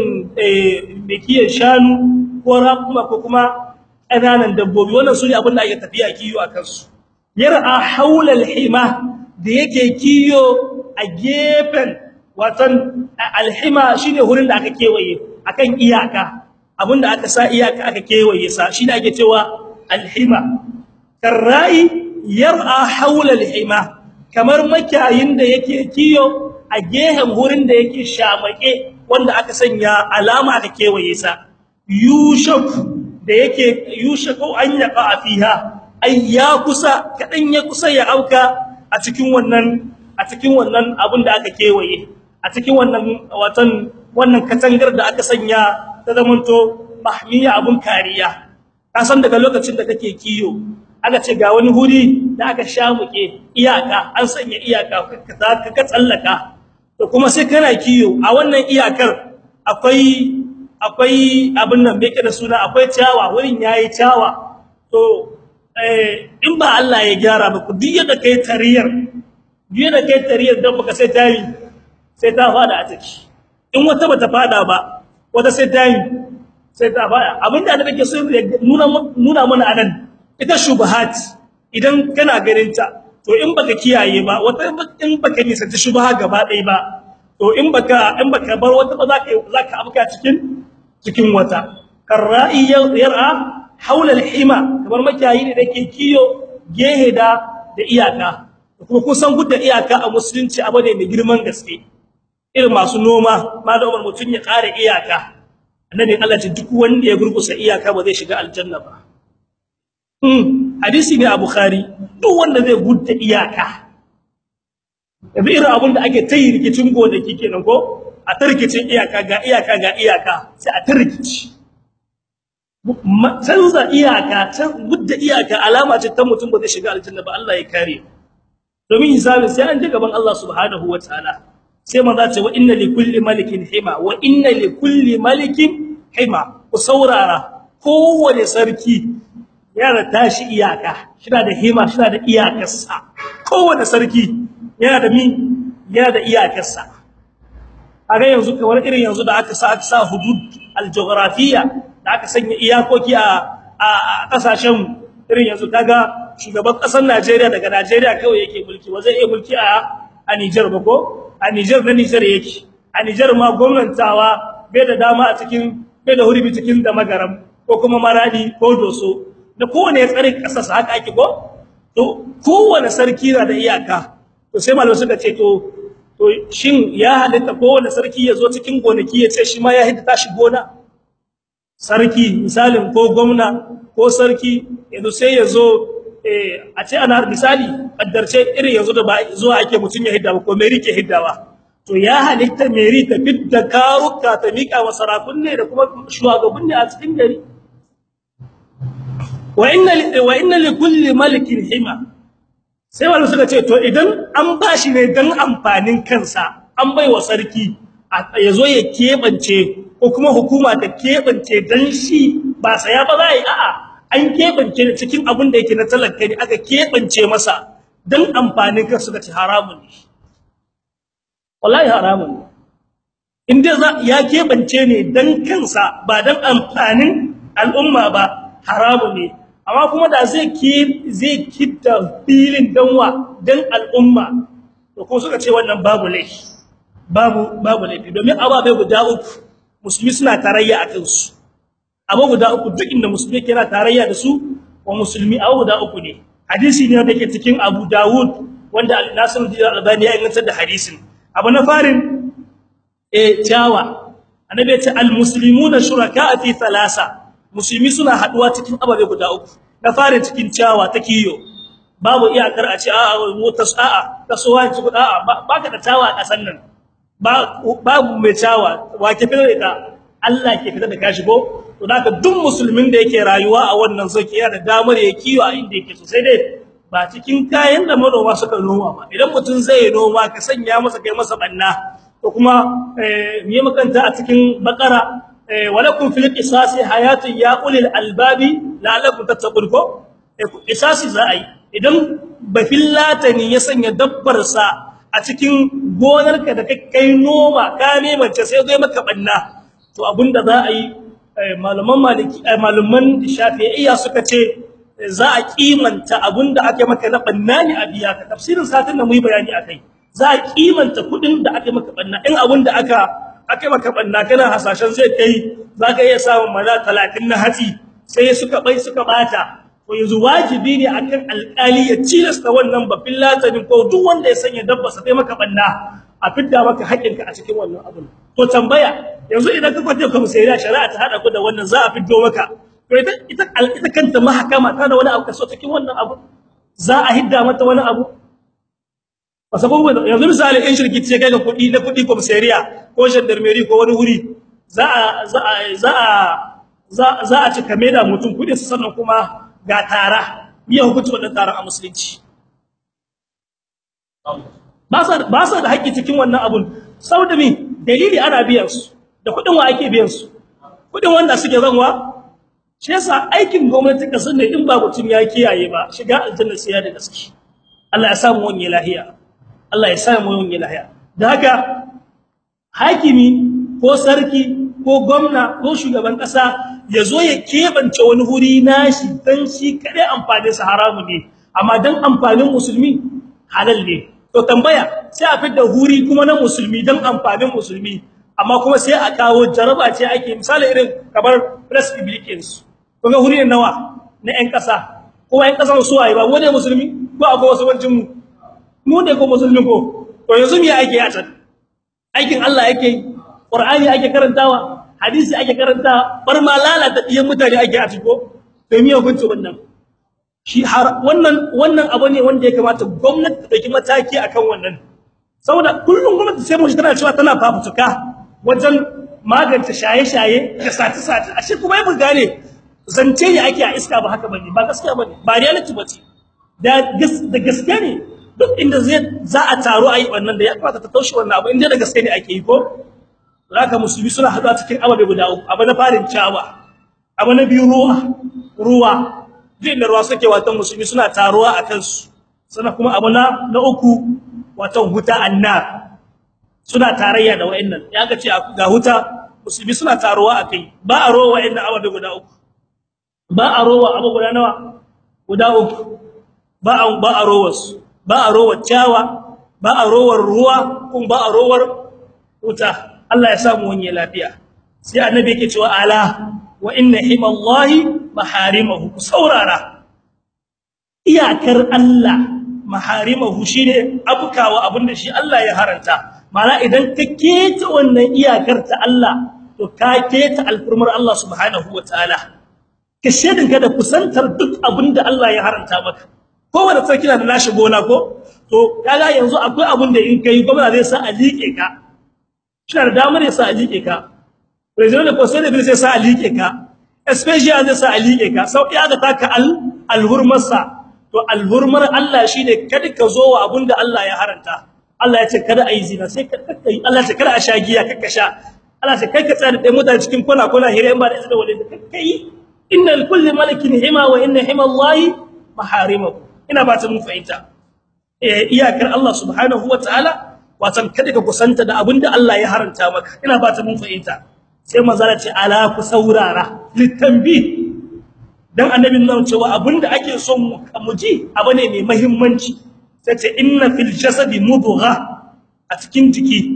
eh mai kiyan shanu ko raƙuma ko kuma ƙananan dabbobi wannan sune abin da ake tafiya kiyo a kansu yar'a haula alhima da yake kiyo a gefen watan alhima shine hurin da aka kewaye akan iyaka abinda aka sa iyaka aka kewaye sa shine ake cewa alhima karrai yar'a haula alhima kamar makiyayin da yake kiyo a gehen hurin da yake shamake wanda aka sanya alama aka kewaye sa yushak da yake yushaku an yaqa fiha ay ya kusa kadan ya kusa ya auka a cikin wannan a cikin wannan abin da aka kewaye a cikin wannan watan wannan katangar da aka sanya ta zamanto mahmiya abun kariya ka san daga lokacin da kake kiyo aka ce ga wani huri da aka shamuke iyaka an sanya iyaka ka ka tsallaka to kuma sai kana kiyo a wannan iyakar akwai akwai abin nan bai da suna akwai ciyawa wurin yayi ciyawa to eh in ba Allah ya gyara ba ku duk yadda kai tariyar duk yadda kai tariyar dan baka sai tayi sai ta fada a ciki in wata bata fada ba wata sai tayi sai ta fada abinda da nake so nuna nuna mana anan ita shubuhat idan kana ganin ta to in baka kiyaye ba wata in baka nisa ta shubha gaba ɗaya ba to in baka in baka bar wata ba zaka zaka abuka cikin cikin wata karra'i yar'a haula al-hima kamar makiyayi ne dake kiyo gehe da da iyaka kuma kusan gudda iyaka a musulunci abu ne mai girman gaske irin masu noma malumar mutun ya kare iyaka annabi Allah ce duk wanda ya gurgusa iyaka ba zai shiga aljanna ba hmm hadisi ne a bukhari duk wanda zai gudda iyaka yanzu irin abin da ake tayi rikicin gonaki kenan ko a tarkicin iyaka ga iyaka ga iyaka sai a tarkici canza iyaka can gudda iyaka alama ce ta mutum ba zai shiga aljanna ba Allah ya kare domin hisabi sai an je gaban Allah subhanahu wataala sai manzo ce wa inna li kulli malikin hima wa inna li kulli malikin hima ku saurara kowane sarki yana tashi iyaka shina da hima shina da iyakarsa kowane sarki yana da mi yana da iyakarsa kaga yanzu kamar irin yanzu da aka sa aka sa hudud al-jughrafiyya da aka sanya iyakoki a a kasashen irin yanzu kaga shugaban kasar Najeriya daga Najeriya kawai yake mulki wa zai iya mulki a a Niger ba ko a Niger na Niger yake a Niger ma gwamnatawa bai da dama a cikin bai da hurbi cikin da magaram ko kuma maradi ko doso da kowane ya tsare kasar sa haka ake ko to kowane sarki na da iyaka to sai malamai suka ce to to shin ya halitta kowane sarki ya zo cikin gonaki ya ce shi ma ya hidda tashi gona sarki misalin ko gwamna ko sarki yanzu sai ya zo a ce ana misali kaddarce irin yanzu da ba zuwa ake mutun ya hidda ba ko meri ke hiddawa to ya halitta meri ta fidda kawuka ta mika wa sarakun ne da kuma shugaban ne a cikin gari wa inna wa inna li kulli malikin hima sai wanda suka ce to idan an bashi ne dan amfanin kansa an baiwa sarki yazo ya kebance ko kuma hukuma ta kebance dan shi ba saya ba za a yi a'a an kebance cikin abin da yake na talaka ne aka kebance masa dan amfanin kansa suka ce haramun ne wallahi haramun ne inda za ya kebance ne dan kansa ba dan amfanin al'umma ba haramun ne amma kuma da zai ki zai kitta filin danwa dan al'umma to ko suka ce wannan babu laifi babu babu laifi domin ababe guda uku musulmi suna tarayya akan su abu guda uku duk inda musulmi yana tarayya da su wa musulmi abu guda uku ne hadisi ne wanda yake cikin Abu Dawud wanda Al-Nasiruddin Al-Albani ya inganta da hadisin abu na farin eh jawa annabi ya ce al-muslimuna shuraka fi thalasa musulmi suna haduwa cikin ababe guda uku na farin cikin ciyawa ta kiyo babu iyakar a ce a motar a'a kasuwa ci a'a baka da ciyawa a kasan nan babu mai ciyawa wa ke fitar da Allah ke fitar da kashi ko to da duk musulmin da yake rayuwa a wannan zoki yana da damar ya kiyo a inda yake so sai dai ba cikin kayan da manoma suka noma ba idan mutum zai noma ka sanya masa kai masa banna to kuma eh me makanta a cikin bakara walakum fil qisasi hayatun ya ulil albabi la'allakum tattaqun ko qisasi za a yi idan bafillatani ya sanya dabbar sa a cikin gonarka da kai noma ka nemance sai zai maka banna to abinda za a yi malaman maliki malaman shafi'iyya suka ce za a kimanta abinda ake maka na banna ne a biya ka tafsirin satin da mu yi bayani akai za a kimanta kudin da ake maka banna in abinda aka ake maka banna kana hasashen zai kai zaka iya samun maza 30 na hatsi sai suka bai suka bata to yanzu wajibi ne akan alƙali ya cilasta wannan babin latanin ko duk wanda ya sanya dabba sa kai maka banna a fidda maka haƙinka a cikin wannan abun to tambaya yanzu idan ka kwace ka musayira shari'a ta hada ku da wannan za a fiddo maka to ita ita ita kanta mahakama ta da wani abu kaso cikin wannan abu za a hidda mata wani abu wasa ko yanzu misali in shirki ce kai ga kudi na kudi komisariya ko gendarmerie ko wani wuri za a za a za a za a ci kame da mutum kudin su sannan kuma ga tara biya hukunci wannan taron a musulunci ba sa ba sa da haƙƙi cikin wannan abun saboda me dalili ana biyan su da kudin wa ake biyan su kudin wanda suke zanwa shi yasa aikin gwamnati kasan ne in ba mutum ya kiyaye ba shiga aljanna sai ya da gaske Allah ya samu wani lahiya Allah ya samu wani lahiya da haka hakimi ko sarki ko gwamna ko shugaban kasa yazo ya kebance wani huri nashi dan shi kade amfani sa haramu ne amma dan amfanin musulmi halal ne to tambaya sai a fitar huri kuma na musulmi dan amfanin musulmi amma kuma sai a kawo jaraba ce ake misali irin kamar press publications kuma huri ne nawa na ƴan kasa ko ƴan kasan su waye ba wani musulmi ko akwai wasu wancin mu mu ne ko musulmi ko to yanzu me ake a can aikin Allah yake Qur'ani ake karantawa hadisi ake karantawa bar ma lalata diyan mutane ake a ciko to me hukunci wannan shi har wannan wannan abu ne wanda ya kamata gwamnati ta dauki mataki akan wannan saboda kullum gwamnati sai mu shi tana cewa tana fafutuka wajen magance shaye-shaye da sace-sace ashe kuma yi gane zance ne ake a iska ba haka bane ba gaskiya bane ba reality bace da da gaskiya ne duk inda zai za a taro ayi wannan da ya kamata ta taushe wannan abu inda da gaskiya ne ake yi ko zaka musulmi suna hada cikin ababe guda uku abu na farin ciyawa abu na biyu ruwa ruwa din da ruwa suke watan musulmi suna taruwa akan su sana kuma abu na na uku watan huta annar suna tarayya da wayannan ya ga ce ga huta musulmi suna taruwa akai ba a rowa wayannan ababe guda uku ba a rowa abu guda nawa guda uku ba a ba a rowar ba a rowar ciyawa ba a rowar ruwa kuma ba a rowar wuta Allah ya samu wani lafiya sai annabi yake cewa ala wa inna himallahi maharimahu saurara iyakar Allah maharimahu shine abukawa abinda shi Allah ya haranta mala idan ka keta wannan iyakar ta Allah to ka keta alfurmar Allah subhanahu wataala ka shedin ka da kusantar duk abinda Allah ya haranta maka kowanne sarki na da nashi gona ko to kaga yanzu akwai abinda in kai gwamnati zai sa a liƙe ka shi da damar ya sa a liƙe ka president da conseil de sai sa a liƙe ka especially zai sa a liƙe ka sau ya ga taka al alhurmarsa to alhurmar Allah shine kada ka zo wa abinda Allah ya haranta Allah ya ce kada ayi zina sai ka kai Allah ya ce kada a sha giya kaka sha Allah ya ce kai ka tsaya da mutane cikin kwana kwana hira in ba da izinin wani da kai innal kulli malakin hima wa inna hima Allah maharimahu ina ba ta mun fahimta eh iyakar Allah subhanahu wataala watan kada ka kusanta da abinda Allah ya haranta maka ina ba ta mun fahimta sai manzala ce ala ku saurara litanbi dan annabi nan cewa abinda ake son mu ji abane mai muhimmanci sai ce inna fil jasadi mudgha a cikin jiki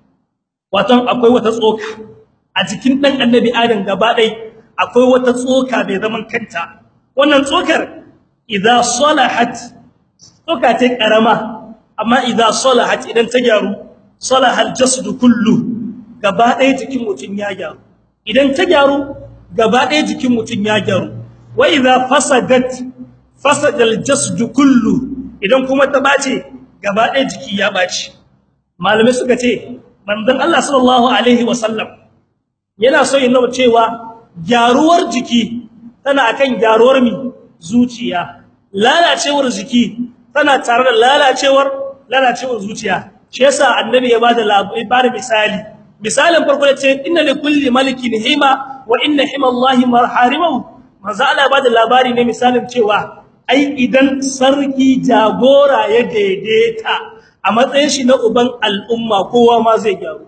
watan akwai wata tsoka a jikin dan annabi adam gaba dai akwai wata tsoka mai zaman kanta wannan tsokar idza salahat tsoka ce karama amma idza salahat idan ta gyaru salahal jasadu kullu gaba ɗaya jikin mutun ya gyaru idan ta gyaru gaba ɗaya jikin mutun ya gyaru wa idza fasadat fasadal jasadu kullu idan kuma ta bace gaba ɗaya jiki ya bace malume suka ce manzon Allah sallallahu alaihi wasallam yana so yin cewa gyaruwar jiki tana akan gyaruwar mi zuciya lalacewar jiki tana tare da lalacewar lalacewar zuciya shi yasa annabi ya bada labarin misali misalin farko da ce inna li kulli malikin hima wa inna himallahi marharimahu manzo Allah ya bada labari ne misalin cewa ai idan sarki jagora ya daidaita a matsayin shi na uban al'umma kowa ma zai gyaru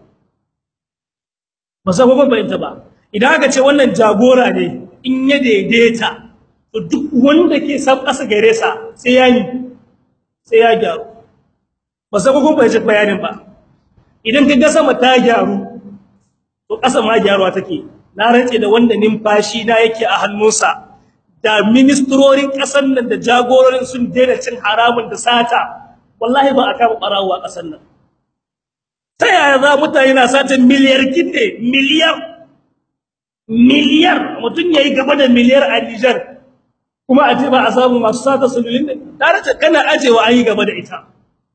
ba sai kuma bayyana ba idan aka ce wannan jagora ne in ya daidaita to duk wanda ke san kasa gare sa sai ya yi sai ya gyaru ba sai kuma bayyana bayanin ba idan ka ga sama ta gyaru to kasa ma gyaruwa take na rantse da wanda numfashi na yake a hannunsa da ministrorin kasar nan da jagororin sun daina cin haramun da sata wallahi ba a kama barawo a kasar nan ta yaya za mutane na sata miliyar kinde miliyar miliyar mutum yayi gaba da miliyar a Niger kuma a ce ba a samu masu sata sululin ne tare da kana ajewa an yi gaba da ita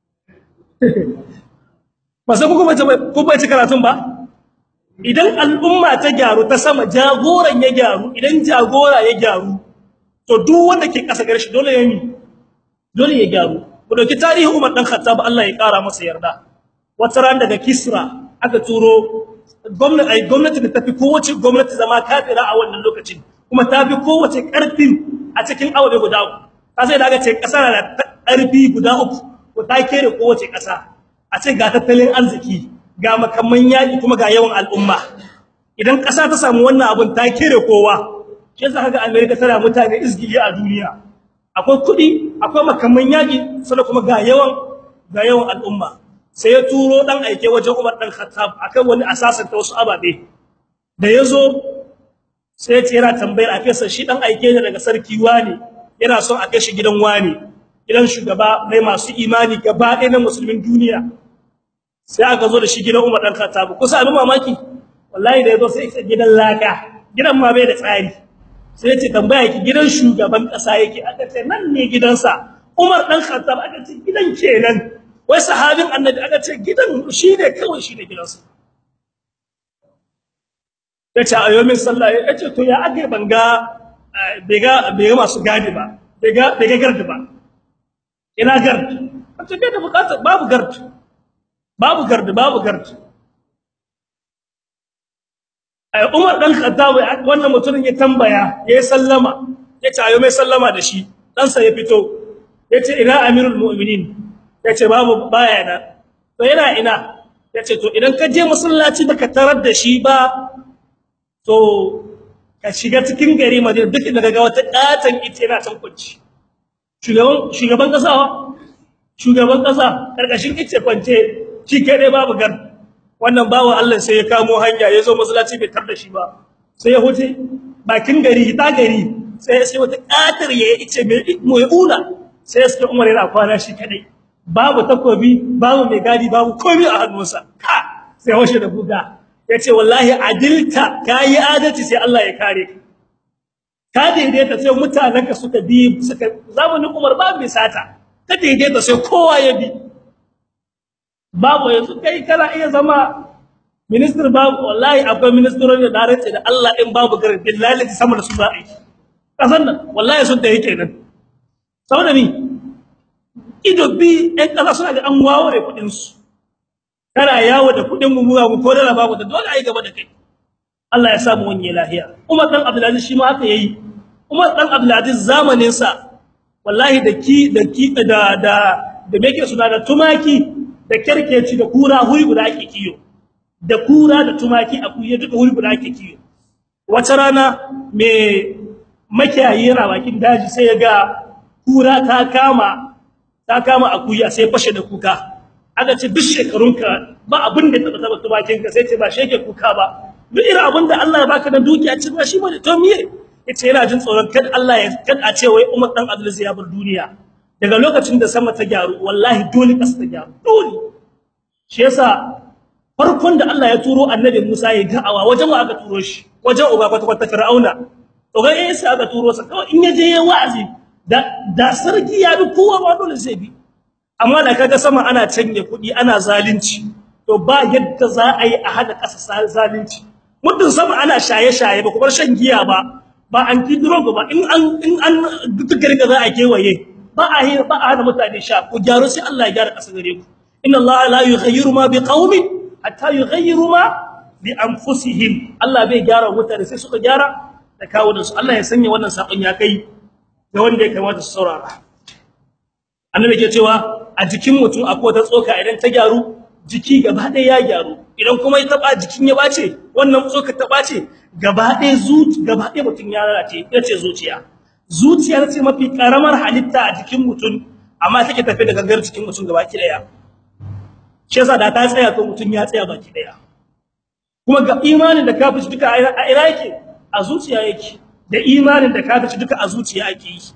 ba sai kuma ko ba ci karatun ba idan al'umma ta gyaru ta sama jagoran ya gyaru idan jagora ya gyaru to duk wanda ke kasa garshi dole ya yi dole ya gyaru ku dauki tarihin Umar dan Khattab Allah ya kara masa yarda wata ran daga Kisra aka turo gwamnati ai gwamnati da tafi kowace gwamnati zama kafira a wannan lokacin kuma tafi kowace karfin a cikin aure guda uku ka sai daga ce kasar da karfi guda uku ko ta kere kowace kasa a ce ga tattalin arziki ga makamman yaki kuma ga yawan al'umma idan kasa ta samu wannan abun ta kere kowa shi yasa kaga America tana mutane izgili a duniya akwai kudi akwai makamman yaki sannan kuma ga yawan ga yawan al'umma sai ya turo dan aike wajen Umar dan Khattab akan wani asasin ta wasu ababe da yazo sai ya ce yana tambayar a fesa shi dan aike ne daga sarki wani yana son a kai shi gidan wani gidan shugaba mai masu imani gaba ɗaya na musulmin duniya sai aka zo da shi gidan Umar dan Khattab kusa abin mamaki wallahi da yazo sai ya gidan laka gidan ma bai da tsari sai ce tambaya ki gidan shugaban kasa yake aka ce nan ne gidansa Umar dan Khattab aka ce gidan kenan wai sahabin annabi aka ce gidan shine kawai shine gidansa yace ayo min sallah yace to ya ake banga bega bega masu gadi ba bega bega gardi ba ina gardi kace bai da bukata babu gardi babu gardi babu gardi Umar dan Khattab wannan mutumin ya tambaya ya sallama yace ayo mai sallama da shi dan sa ya fito yace ina amirul mu'minin yace babu baya na to yana ina yace to idan ka je masallaci baka tarar da shi ba to ka shiga cikin gari Madina duk inda kaga wata katan ita yana can kunci shugaban shugaban kasa shugaban kasa karkashin ice kwance shi kai dai babu gar wannan bawo Allah sai ya kamo hanya ya zo masallaci bai tar da shi ba sai ya huce bakin gari ta gari sai sai wata katar ya ice mai una sai sai Umar yana kwana shi kadai babu takobi babu mai gadi babu komai a hannunsa ka sai washe da buga yace wallahi adilta kai adalci sai Allah ya kare ka ka daidaita sai mutananka suka bi suka zamanin Umar babu mai sata ka daidaita sai kowa ya bi babu yanzu kai kana iya zama minister babu wallahi akwai ministerin da dace da Allah in babu garin billahi sama da su za a yi kasan nan wallahi sun da yake nan saboda ni ido bi ɗan ƙasa suna da an waware kuɗin su kana yawo da kuɗin mu muwa ko da babu da dole ai gaba da kai Allah ya samu wani lahiya Umar dan Abdulaziz shi ma haka yayi Umar dan Abdulaziz zamanin sa wallahi da ki da ki da da da me suna da tumaki da kerkeci da kura huri guda ake kiyo da kura da tumaki a kuye duka huri guda ake kiyo wata rana me makiyayi yana bakin daji sai ya ga kura ta kama ta kama akuya sai fashe da kuka aka ce duk shekarunka ba abin da taba taba tumakin ka sai ce ba sheke kuka ba duk irin abin da Allah ya baka da dukiya ce ba shi bane to miye yace yana jin tsoron kad Allah ya kad a ce wai Umar dan Abdul ya bar duniya daga lokacin da sama ta gyaru wallahi dole kasa ta gyaru dole shi yasa farkon da Allah ya turo annabi Musa ya da'awa wajen wa aka turo shi wajen uba kwata kwata Fir'auna to ga eh sai aka turo sa kawai in yaje ya wa'azi da da sarki ya bi kowa ba dole zai bi amma da kaga sama ana canje kuɗi ana zalunci to ba yadda za a yi a hada ƙasa zalunci muddin sama ana shaye-shaye ba kuma shan giya ba ba an kidro ba in an in an duk garga za a kewaye ba a yi ba a hada mutane sha ku gyaru sai Allah ya gyara ƙasa gare ku inna Allah la yughayyiru ma biqaumin hatta yughayyiru ma bi anfusihim Allah bai gyara mutane sai suka gyara da kawunan su Allah ya sanya wannan sakon ya kai ga wanda ya kamata su saurara annabi ke cewa a jikin mutum akwai ta tsoka idan ta gyaru jiki gaba ɗaya ya gyaru idan kuma ya taba jikin ya bace wannan tsoka ta bace gaba ɗaya zuci gaba ɗaya mutum ya lalace yace zuciya zuciyar ce mafi karamar halitta a jikin mutum amma take tafi da gangar jikin mutum gaba ki daya shi yasa da ta tsaya ko mutum ya tsaya baki daya kuma ga imanin da kafirci duka a ina yake a zuciya yake da imanin da kafirci duka a zuciya ake yi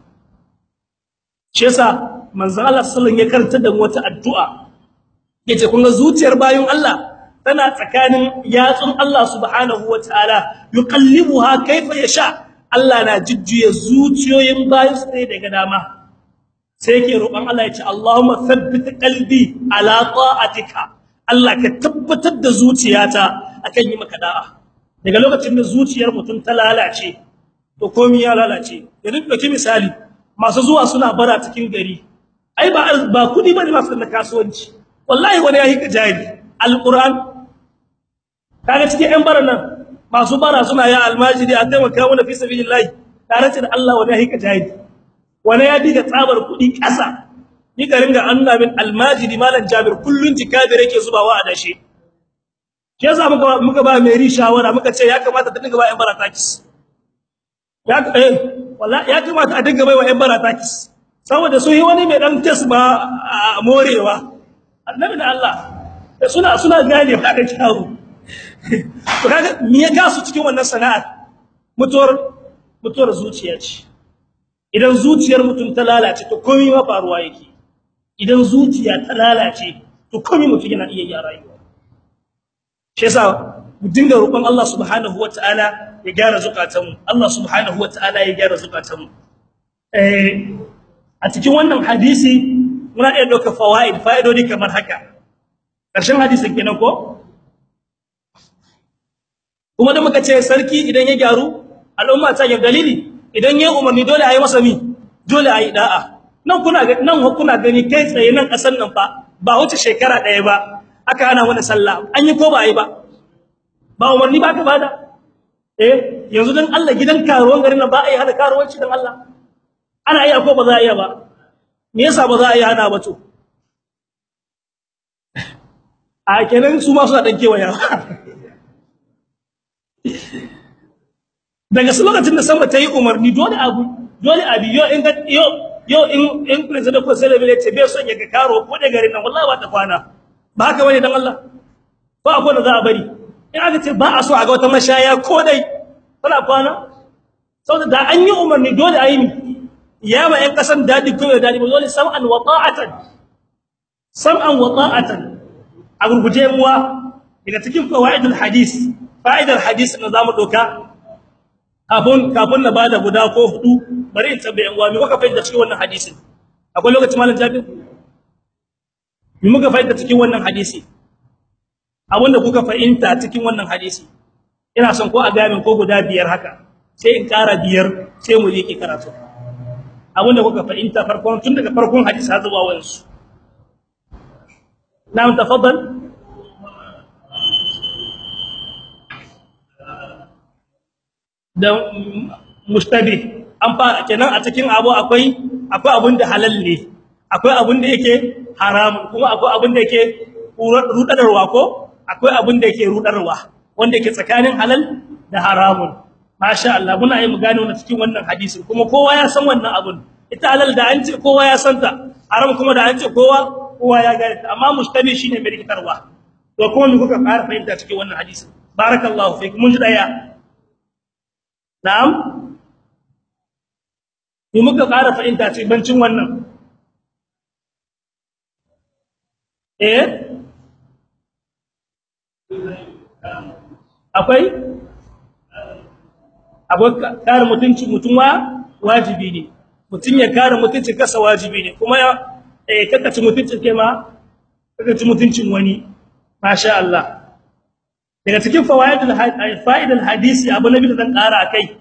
shi yasa manzon Allah sallallahu alaihi wasallam ya karanta da wata addu'a yace kun ga zuciyar bayin Allah tana tsakanin yatsun Allah subhanahu wataala yuqallibuha kayfa yasha Allah na jujjuya zuciyoyin bayin su ne daga dama sai yake roƙon Allah ya ce Allahumma thabbit qalbi ala ta'atika Allah ka tabbatar da zuciyata akan yi maka da'a daga lokacin da zuciyar mutum ta lalace to komai ya lalace yanzu dauki misali masu zuwa suna bara cikin gari ai ba ba kudi bane masu da kasuwanci wallahi wani yayi kajari alquran kaga cikin ɗan baran nan masu bara suna ya almajiri a taimaka mana fi sabilillah tare da Allah wani yayi kajari wani ya diga tsabar kudi ƙasa ni ga ringa annabi almajiri malam jabir kullun jikabir yake zubawa a dashe shi yasa muka muka ba mai shawara muka ce ya kamata ta dinga ba ƴan bara takis ya eh wallahi ya kamata a dinga bai wa ƴan bara takis saboda su yi wani mai dan test ba morewa annabi da Allah suna suna gane ba da kyawu to kaga me ya gasu cikin wannan sana'ar mutuwar mutuwar zuciya ce idan zuciyar mutum ta lalace to komai ma faruwa yake idan zuciya ta lalace to komai mutum yana iya yi rayuwa shi yasa mu dinga roƙon Allah subhanahu wataala ya gyara zukatanmu Allah subhanahu wataala ya gyara zukatanmu eh a cikin wannan hadisi muna iya dauka fawaid fa'idodi kamar haka ƙarshen hadisin kenan ko kuma da muka ce sarki idan ya gyaru al'umma ta yi dalili idan ya umarni dole ayi masa mi dole ayi da'a nan kuna nan kuna gani kai tsaye nan kasan nan fa ba wuce shekara daya ba aka hana wani sallah an yi ko ba ayi ba ba umarni ba ka bada eh yanzu dan Allah gidan karuwan garin nan ba ayi hana karuwanci dan Allah ana iya ko ba za a iya ba me yasa ba za a iya hana ba to a kenan su ma suna dan kewaya daga lokacin da sama ta yi umarni dole abu dole abi yo in ga yo yau in in president ko sai da ce bai son ya ga karo ko da garin nan wallahi ba ta kwana ba haka bane dan Allah ba akwai da za a bari in aka ce ba a so a ga wata mashaya ko dai tana kwana saboda da an yi umarni dole a yi ni ya ma ƴan kasan dadi ko dadi ba dole sam'an wa ta'atan sam'an wa ta'atan a gurguje muwa daga cikin fawaidul hadis fa'idar hadis na zamu doka kafin kafin na bada guda ko hudu bari in tambaye yan uwa me kuka fahimta cikin wannan hadisin akwai lokaci malam Jabir me muka fahimta cikin wannan hadisi abinda kuka fahimta cikin wannan hadisi ina son ko a ga min ko guda biyar haka sai in ƙara biyar sai mu yi karatu abinda kuka fahimta farkon tun daga farkon hadisi har zuwa wansu na'am tafaddal da mustabi an fara kenan a cikin abu akwai akwai abin da halal ne akwai abin da yake haram kuma akwai abin da yake rudarwa ko akwai abin da yake rudarwa wanda yake tsakanin halal da haramun masha Allah muna yi mu gane wannan cikin wannan hadisin kuma kowa ya san wannan abun ita halal da an ce kowa ya santa haram kuma da an ce kowa kowa ya gane ta amma mustabi shine mai rikitarwa to kuma me kuka fara fahimta cikin wannan hadisin barakallahu fiik mun ji daya na'am me muka fara fahimta cikin bancin wannan eh akwai akwai kare mutunci mutunwa wajibi ne mutun ya kare mutunci kasa wajibi ne kuma ya eh kakaci mutuncin kai ma kakaci mutuncin wani masha Allah daga cikin fawaidul fa'idul hadisi abu nabi da zan kara akai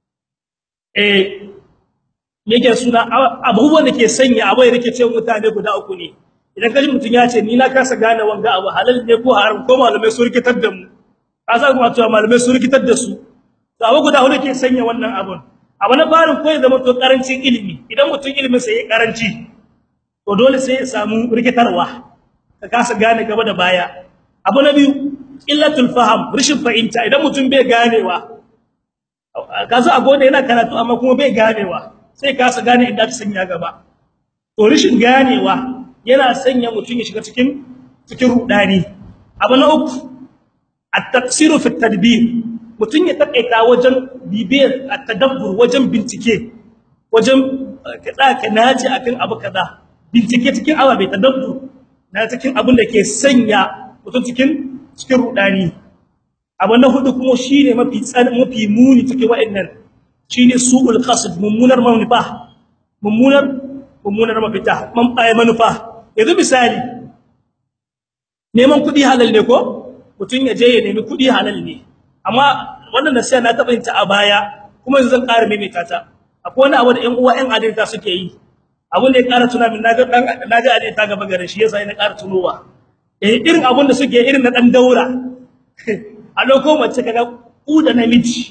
eh yake suna abubuwan da ke sanya abu ya rike cewa mutane guda uku ne idan kaji mutun ya ce ni na kasa gane wanga abu halal ne ko haram ko malamai su rikitar da mu kasa kuma cewa malamai su rikitar da su to abu guda hudu ke sanya wannan abun abu na farin ko ya zama to karancin ilimi idan mutun ilimin sa yayi karanci to dole sai ya samu rikitarwa ka kasa gane gaba da baya abu na biyu illatul faham rishin fahimta idan mutum bai ganewa kaza a gode yana karatu amma kuma bai ganewa sai kasa gane inda ta sanya gaba to rishin ganewa yana sanya mutum ya shiga cikin cikin rudani abu na uku at-taqsiru fi at-tadbir mutum ya takaita wajen bibiyar at-tadabbur wajen bincike wajen kada ka naji akan abu kaza bincike cikin awa bai tadabbur na cikin abin da ke sanya mutum cikin cikin rudani abu na hudu kuma shine mafi tsan mafi muni cikin wa'annan shine su'ul qasd mummunar manufa mummunar mummunar mafita man baya manufa yanzu misali neman kudi halal ne ko mutun ya je ya nemi kudi halal ne amma wannan nasiha na taba yin ta a baya kuma yanzu zan ƙara maimaita ta akwai wani abu da ƴan uwa ƴan adalta suke yi abun da ya ƙara tuna min naga dan naga adalta gaba gare shi yasa ina ƙara tunowa eh irin abun da suke irin na dan daura a lokacin mace kaga ku da namiji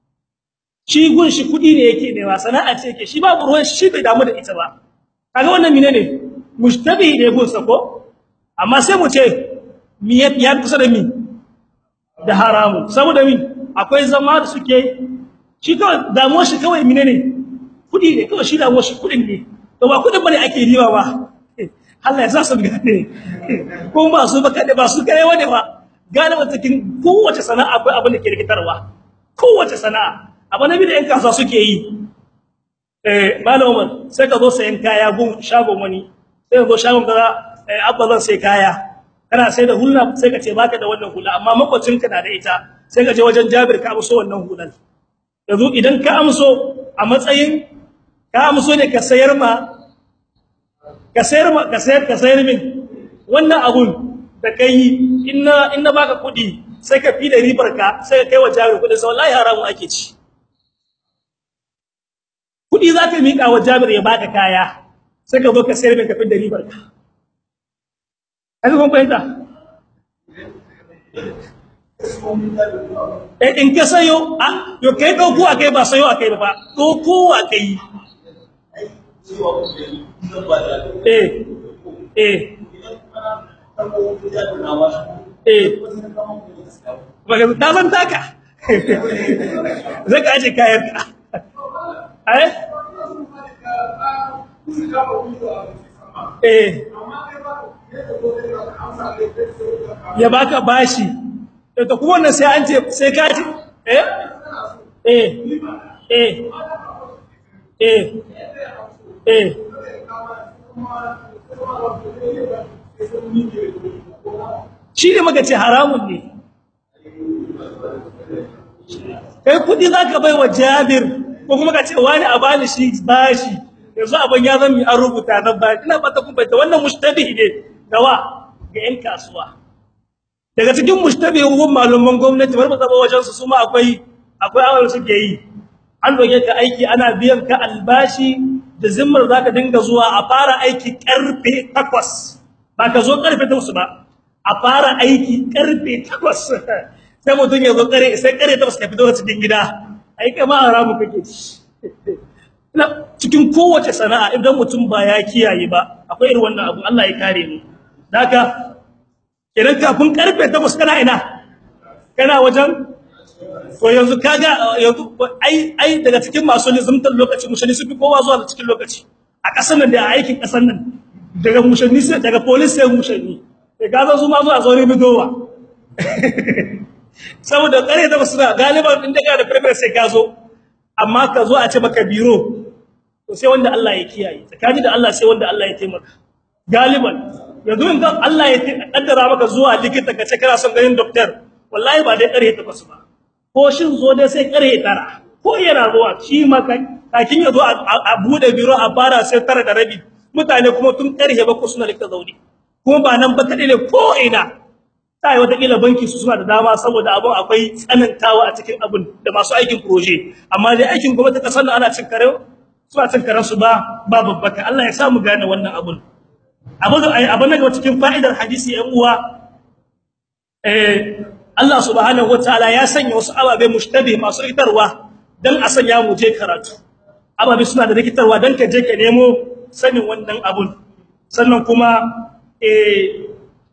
shi gun shi kudi ne yake ne ba sana'a ce yake shi babu ruwan shi bai damu da ita ba kaga wannan menene mushtabi ne gun sa ko amma sai mu ce mi ya kusa da mi da haramu saboda mi akwai zama da suke shi kawai damuwar shi kawai menene kudi ne kawai shi damuwar shi kudin ne to ba kudin bane ake riba ba Allah ya sa su gane ko ba su ba kade ba su kai wani ba galiba cikin kowace sana'a akwai abin da ke rikitarwa kowace sana'a abu nabi da yan kasuwa suke yi eh malamin sai ka zo sayan kaya gun shagon wani sai ka zo shagon kaza eh abba zan sai kaya kana sai da hulla sai ka ce baka da wannan hula amma makwacinka na da ita sai ka je wajen Jabir ka amso wannan hulan yanzu idan ka amso a matsayin ka amso ne ka sayar ma ka sayar ma ka sayar ka sayar min wannan abun da kai inna inna baka kudi sai ka fi da ribar ka sai ka kai wa Jabir kudi sai wallahi haramun ake ci kudi zaka mika wa Jabir ya baka kaya sai ka zo ka sayar min ka fi da ribar ka kaga kun fahimta eh in ka sayo a yo kai dauko akai ba sayo akai ba dauko akai eh eh eh baka ta san taka zaka aje kayan ka eh eh ya baka bashi to kuma wannan sai an ce sai ka ci eh eh eh eh eh shi ne muka ce haramun ne kai kudi zaka bai wa Jabir ko kuma ka ce wani a bani shi bashi yanzu abin ya zama an rubuta nan ba ina fata kun bayyana wannan mushtabi ne gawa ga yan kasuwa daga cikin mushtabi hukun malaman gwamnati bar zaba wajen su kuma akwai akwai awar suke yi an doge ka aiki ana biyan ka albashi da zimmar zaka dinga zuwa a fara aiki karfe 8 ba ka zo karfe 8 ba a fara aiki karfe 8 sai mutun ya zo kare sai kare 8 ka fito cikin gida ai kama haramu kake ci cikin kowace sana'a idan mutum ba ya kiyaye ba akwai irin wannan abu Allah ya kare mu daga idan kafin karfe 8 kana ina kana wajen to yanzu kaga yanzu ai ai daga cikin masu lizumtar lokaci mushani su fi kowa zuwa da cikin lokaci a kasar nan da a aikin kasar nan daga mushani sai daga police sai mushani sai ga zo ma zuwa zauri bidowa saboda kare da suna galiban din daga da premier sai ka zo amma ka zo a ce maka biro to sai wanda Allah ya kiyaye tsakani da Allah sai wanda Allah ya taimaka galiban yanzu in Allah ya kaddara maka zuwa likita ka ce kana son ganin doctor wallahi ba dai kare ta basu ba ko shin zo dai sai kare tara ko yana zuwa shi maka kakin ya zo a bude biro a fara sai tara da rabi mutane kuma tun karhe ba ko suna likita zauri kuma ba nan ba kadai ne ko ina sai wata kila banki su suna da dama saboda abun akwai tsanantawa a cikin abun da masu aikin proje amma dai aikin gwamnati kasar da ana cin kare suna cin karen su ba ba babbaka Allah ya samu gane wannan abun abun abun daga cikin fa'idar hadisi yan uwa eh Allah subhanahu wataala ya sanya wasu ababe mushtabih masu rikitarwa dan a sanya mu je karatu ababe suna da rikitarwa dan ka je ka nemo sanin wannan abun sannan kuma eh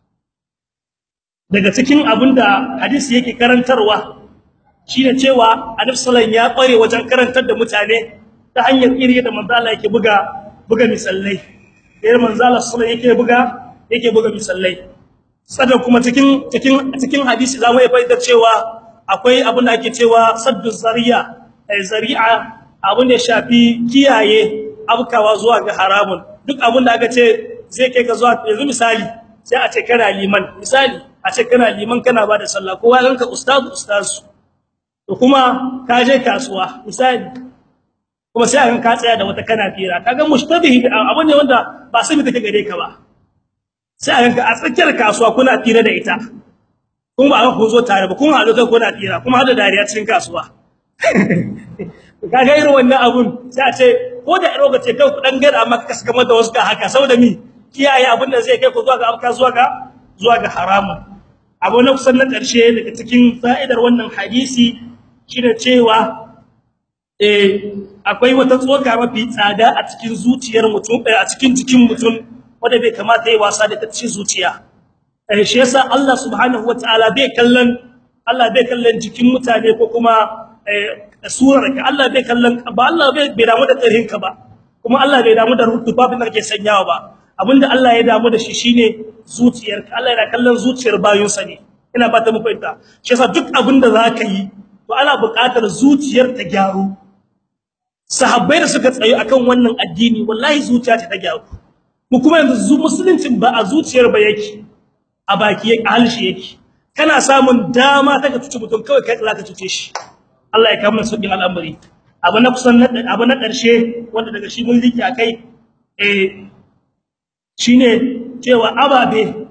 daga cikin abinda hadisi yake karantarwa shine cewa Annabi sallallahu ya kware wajen karantar da mutane ta hanyar iri da manzo Allah yake buga buga misallai da manzo Allah sallallahu yake buga yake buga misallai sadan kuma cikin cikin cikin hadisi zamu yi fa'idar cewa akwai abin da ake cewa saddu zariya ay zari'a abin da shafi kiyaye abkawa zuwa ga haramun duk abin da aka ce zai kai ka zuwa yanzu misali sai a ce kana liman misali a ce kana liman kana bada sallah kowa ranka ustaz ustaz to kuma ka je kasuwa misali kuma sai an ka tsaya da wata kana fira kaga mushtabihi abin ne wanda ba sai take gare ka ba sai an ka a tsakiyar kasuwa kuna fira da ita kuma ba ku zo tare ba kun haɗu kai kuna fira kuma hada dariya cikin kasuwa kaga irin wannan abun sai a ce ko da iro ga ce kai ku dan gada amma ka saka mata wasu ka haka saboda mi kiyaye abin da zai kai ku zuwa ga abka zuwa ga zuwa ga haramun abu na kusan na ƙarshe daga cikin fa'idar wannan hadisi shine cewa eh akwai wata tsoka mafi tsada a cikin zuciyar mutum a cikin jikin mutum wanda bai kamata yayi wasa da ta cikin zuciya eh shi yasa Allah subhanahu wataala bai kallon Allah bai kallon jikin mutane ko kuma eh surarka Allah bai kallon ba Allah bai bai damu da tsarinka ba kuma Allah bai damu da rutubabin da kake sanyawa ba abinda Allah ya damu da shi shine zuciyarka Allah yana kallon zuciyar bayinsa ne ina fata mu fahimta shi yasa duk abinda zaka yi to ana buƙatar zuciyar ta gyaru sahabbai da suka tsayo akan wannan addini wallahi zuciya ta gyaru mu kuma yanzu musuluncin ba a zuciyar ba yake a baki yake a halshi yake kana samun dama ta ka tuce mutum kawai kai zaka tuce shi Allah ya kama sauƙin al'amari abu na kusan abu na ƙarshe wanda daga shi mun rike akai eh shine cewa ababe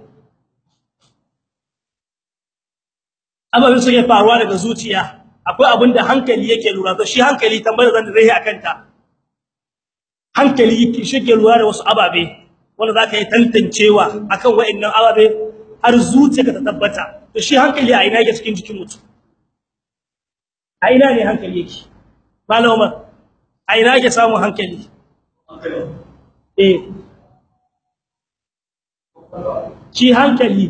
ababe suke faruwa daga zuciya akwai abin da hankali yake lura da shi hankali tambayar zan zai akan ta hankali yake shige lura da wasu ababe wanda zaka yi tantancewa akan wa'annan ababe har zuciyarka ta tabbata to shi hankali a ina yake cikin jikin mutum a ina ne hankali yake malama a ina yake samun hankali eh shi hankali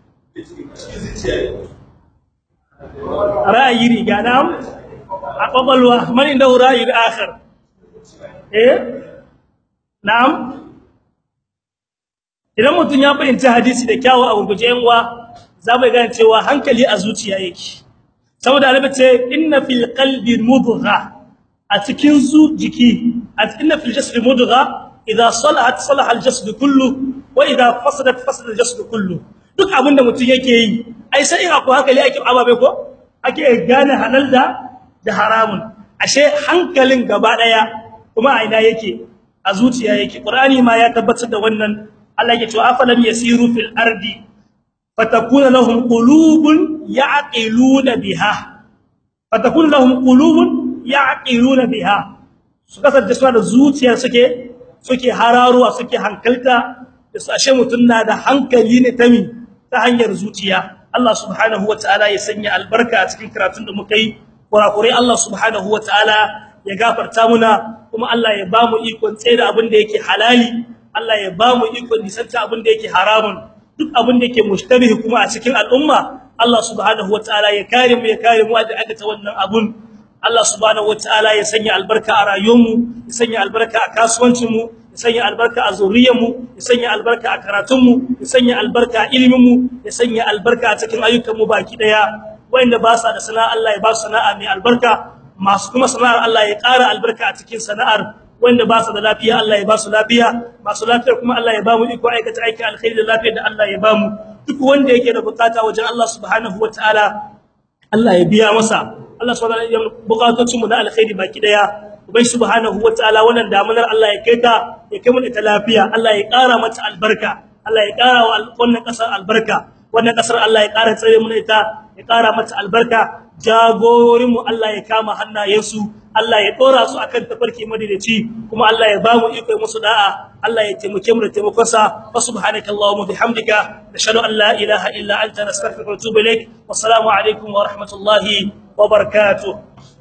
ra'ayi riga nam a kwakwalwa man inda ra'ayi akhar eh na'am idan mutum ya fahimci hadisi da kyawu a gurguje yan uwa za mu gane cewa hankali a zuciya yake saboda annabi ce inna fil qalbi mudgha a cikin zu jiki inna fil jasadi mudgha idha salahat salaha al jasad kullu wa idha fasadat fasada al jasad kullu duk abinda mutum yake yi ai sai in akwai hankali ake ababe ko ake gane halal da da haramun ashe hankalin gaba daya kuma a ina yake a zuciya yake qur'ani ma ya tabbatar da wannan Allah ya ce afalam yasiru fil ardi fatakuna lahum qulubun ya'qiluna biha fatakuna lahum qulubun ya'qiluna biha su kasance suna da zuciya suke suke hararuwa suke hankalta da su ashe mutun na da hankali ne ta mi ta hanyar zuciya Allah subhanahu wataala ya sanya albarka a cikin karatun da muka yi kurakurai Allah subhanahu wataala ya gafarta muna kuma Allah ya bamu ikon tsaye da abin da yake halali Allah ya bamu ikon nisanta abin da yake haramun duk abin da yake mushtabihi kuma a cikin al'umma Allah subhanahu wataala ya kare mu ya kare mu da aka ta wannan abun Allah subhanahu wataala ya sanya albarka a rayuwarmu ya sanya albarka a kasuwancinmu ya sanya albarka a zuriyarmu ya sanya albarka a karatunmu ya sanya albarka a iliminmu ya sanya albarka a cikin ayyukanmu baki daya wanda ba sa da sana'a Allah ya ba su sana'a mai albarka masu kuma sana'ar Allah ya ƙara albarka a cikin sana'ar wanda ba su da lafiya Allah ya ba su lafiya masu lafiya kuma Allah ya ba mu iko aikata aiki alkhairi da lafiya da Allah ya ba mu duk wanda yake da bukata wajen Allah subhanahu wataala Allah ya biya masa Allah subhanahu wataala ya bukatocin mu na alkhairi baki daya ubai subhanahu wataala wannan damunar Allah ya kai ta ya kai mu da lafiya Allah ya ƙara mata albarka Allah ya ƙara wa wannan kasar albarka wannan kasar Allah ya ƙara tsare mu ita ya ƙara mata albarka jagororin mu Allah ya kama hannayensu Allah ya dora su akan tafarki madadaci kuma Allah ya bamu iko musu da'a Allah ya taimake mu da taimakon sa wa subhanakallahumma bihamdika nashhadu an la ilaha illa anta nastaghfiruka wa natubu ilaik wassalamu alaikum wa rahmatullahi wa barakatuh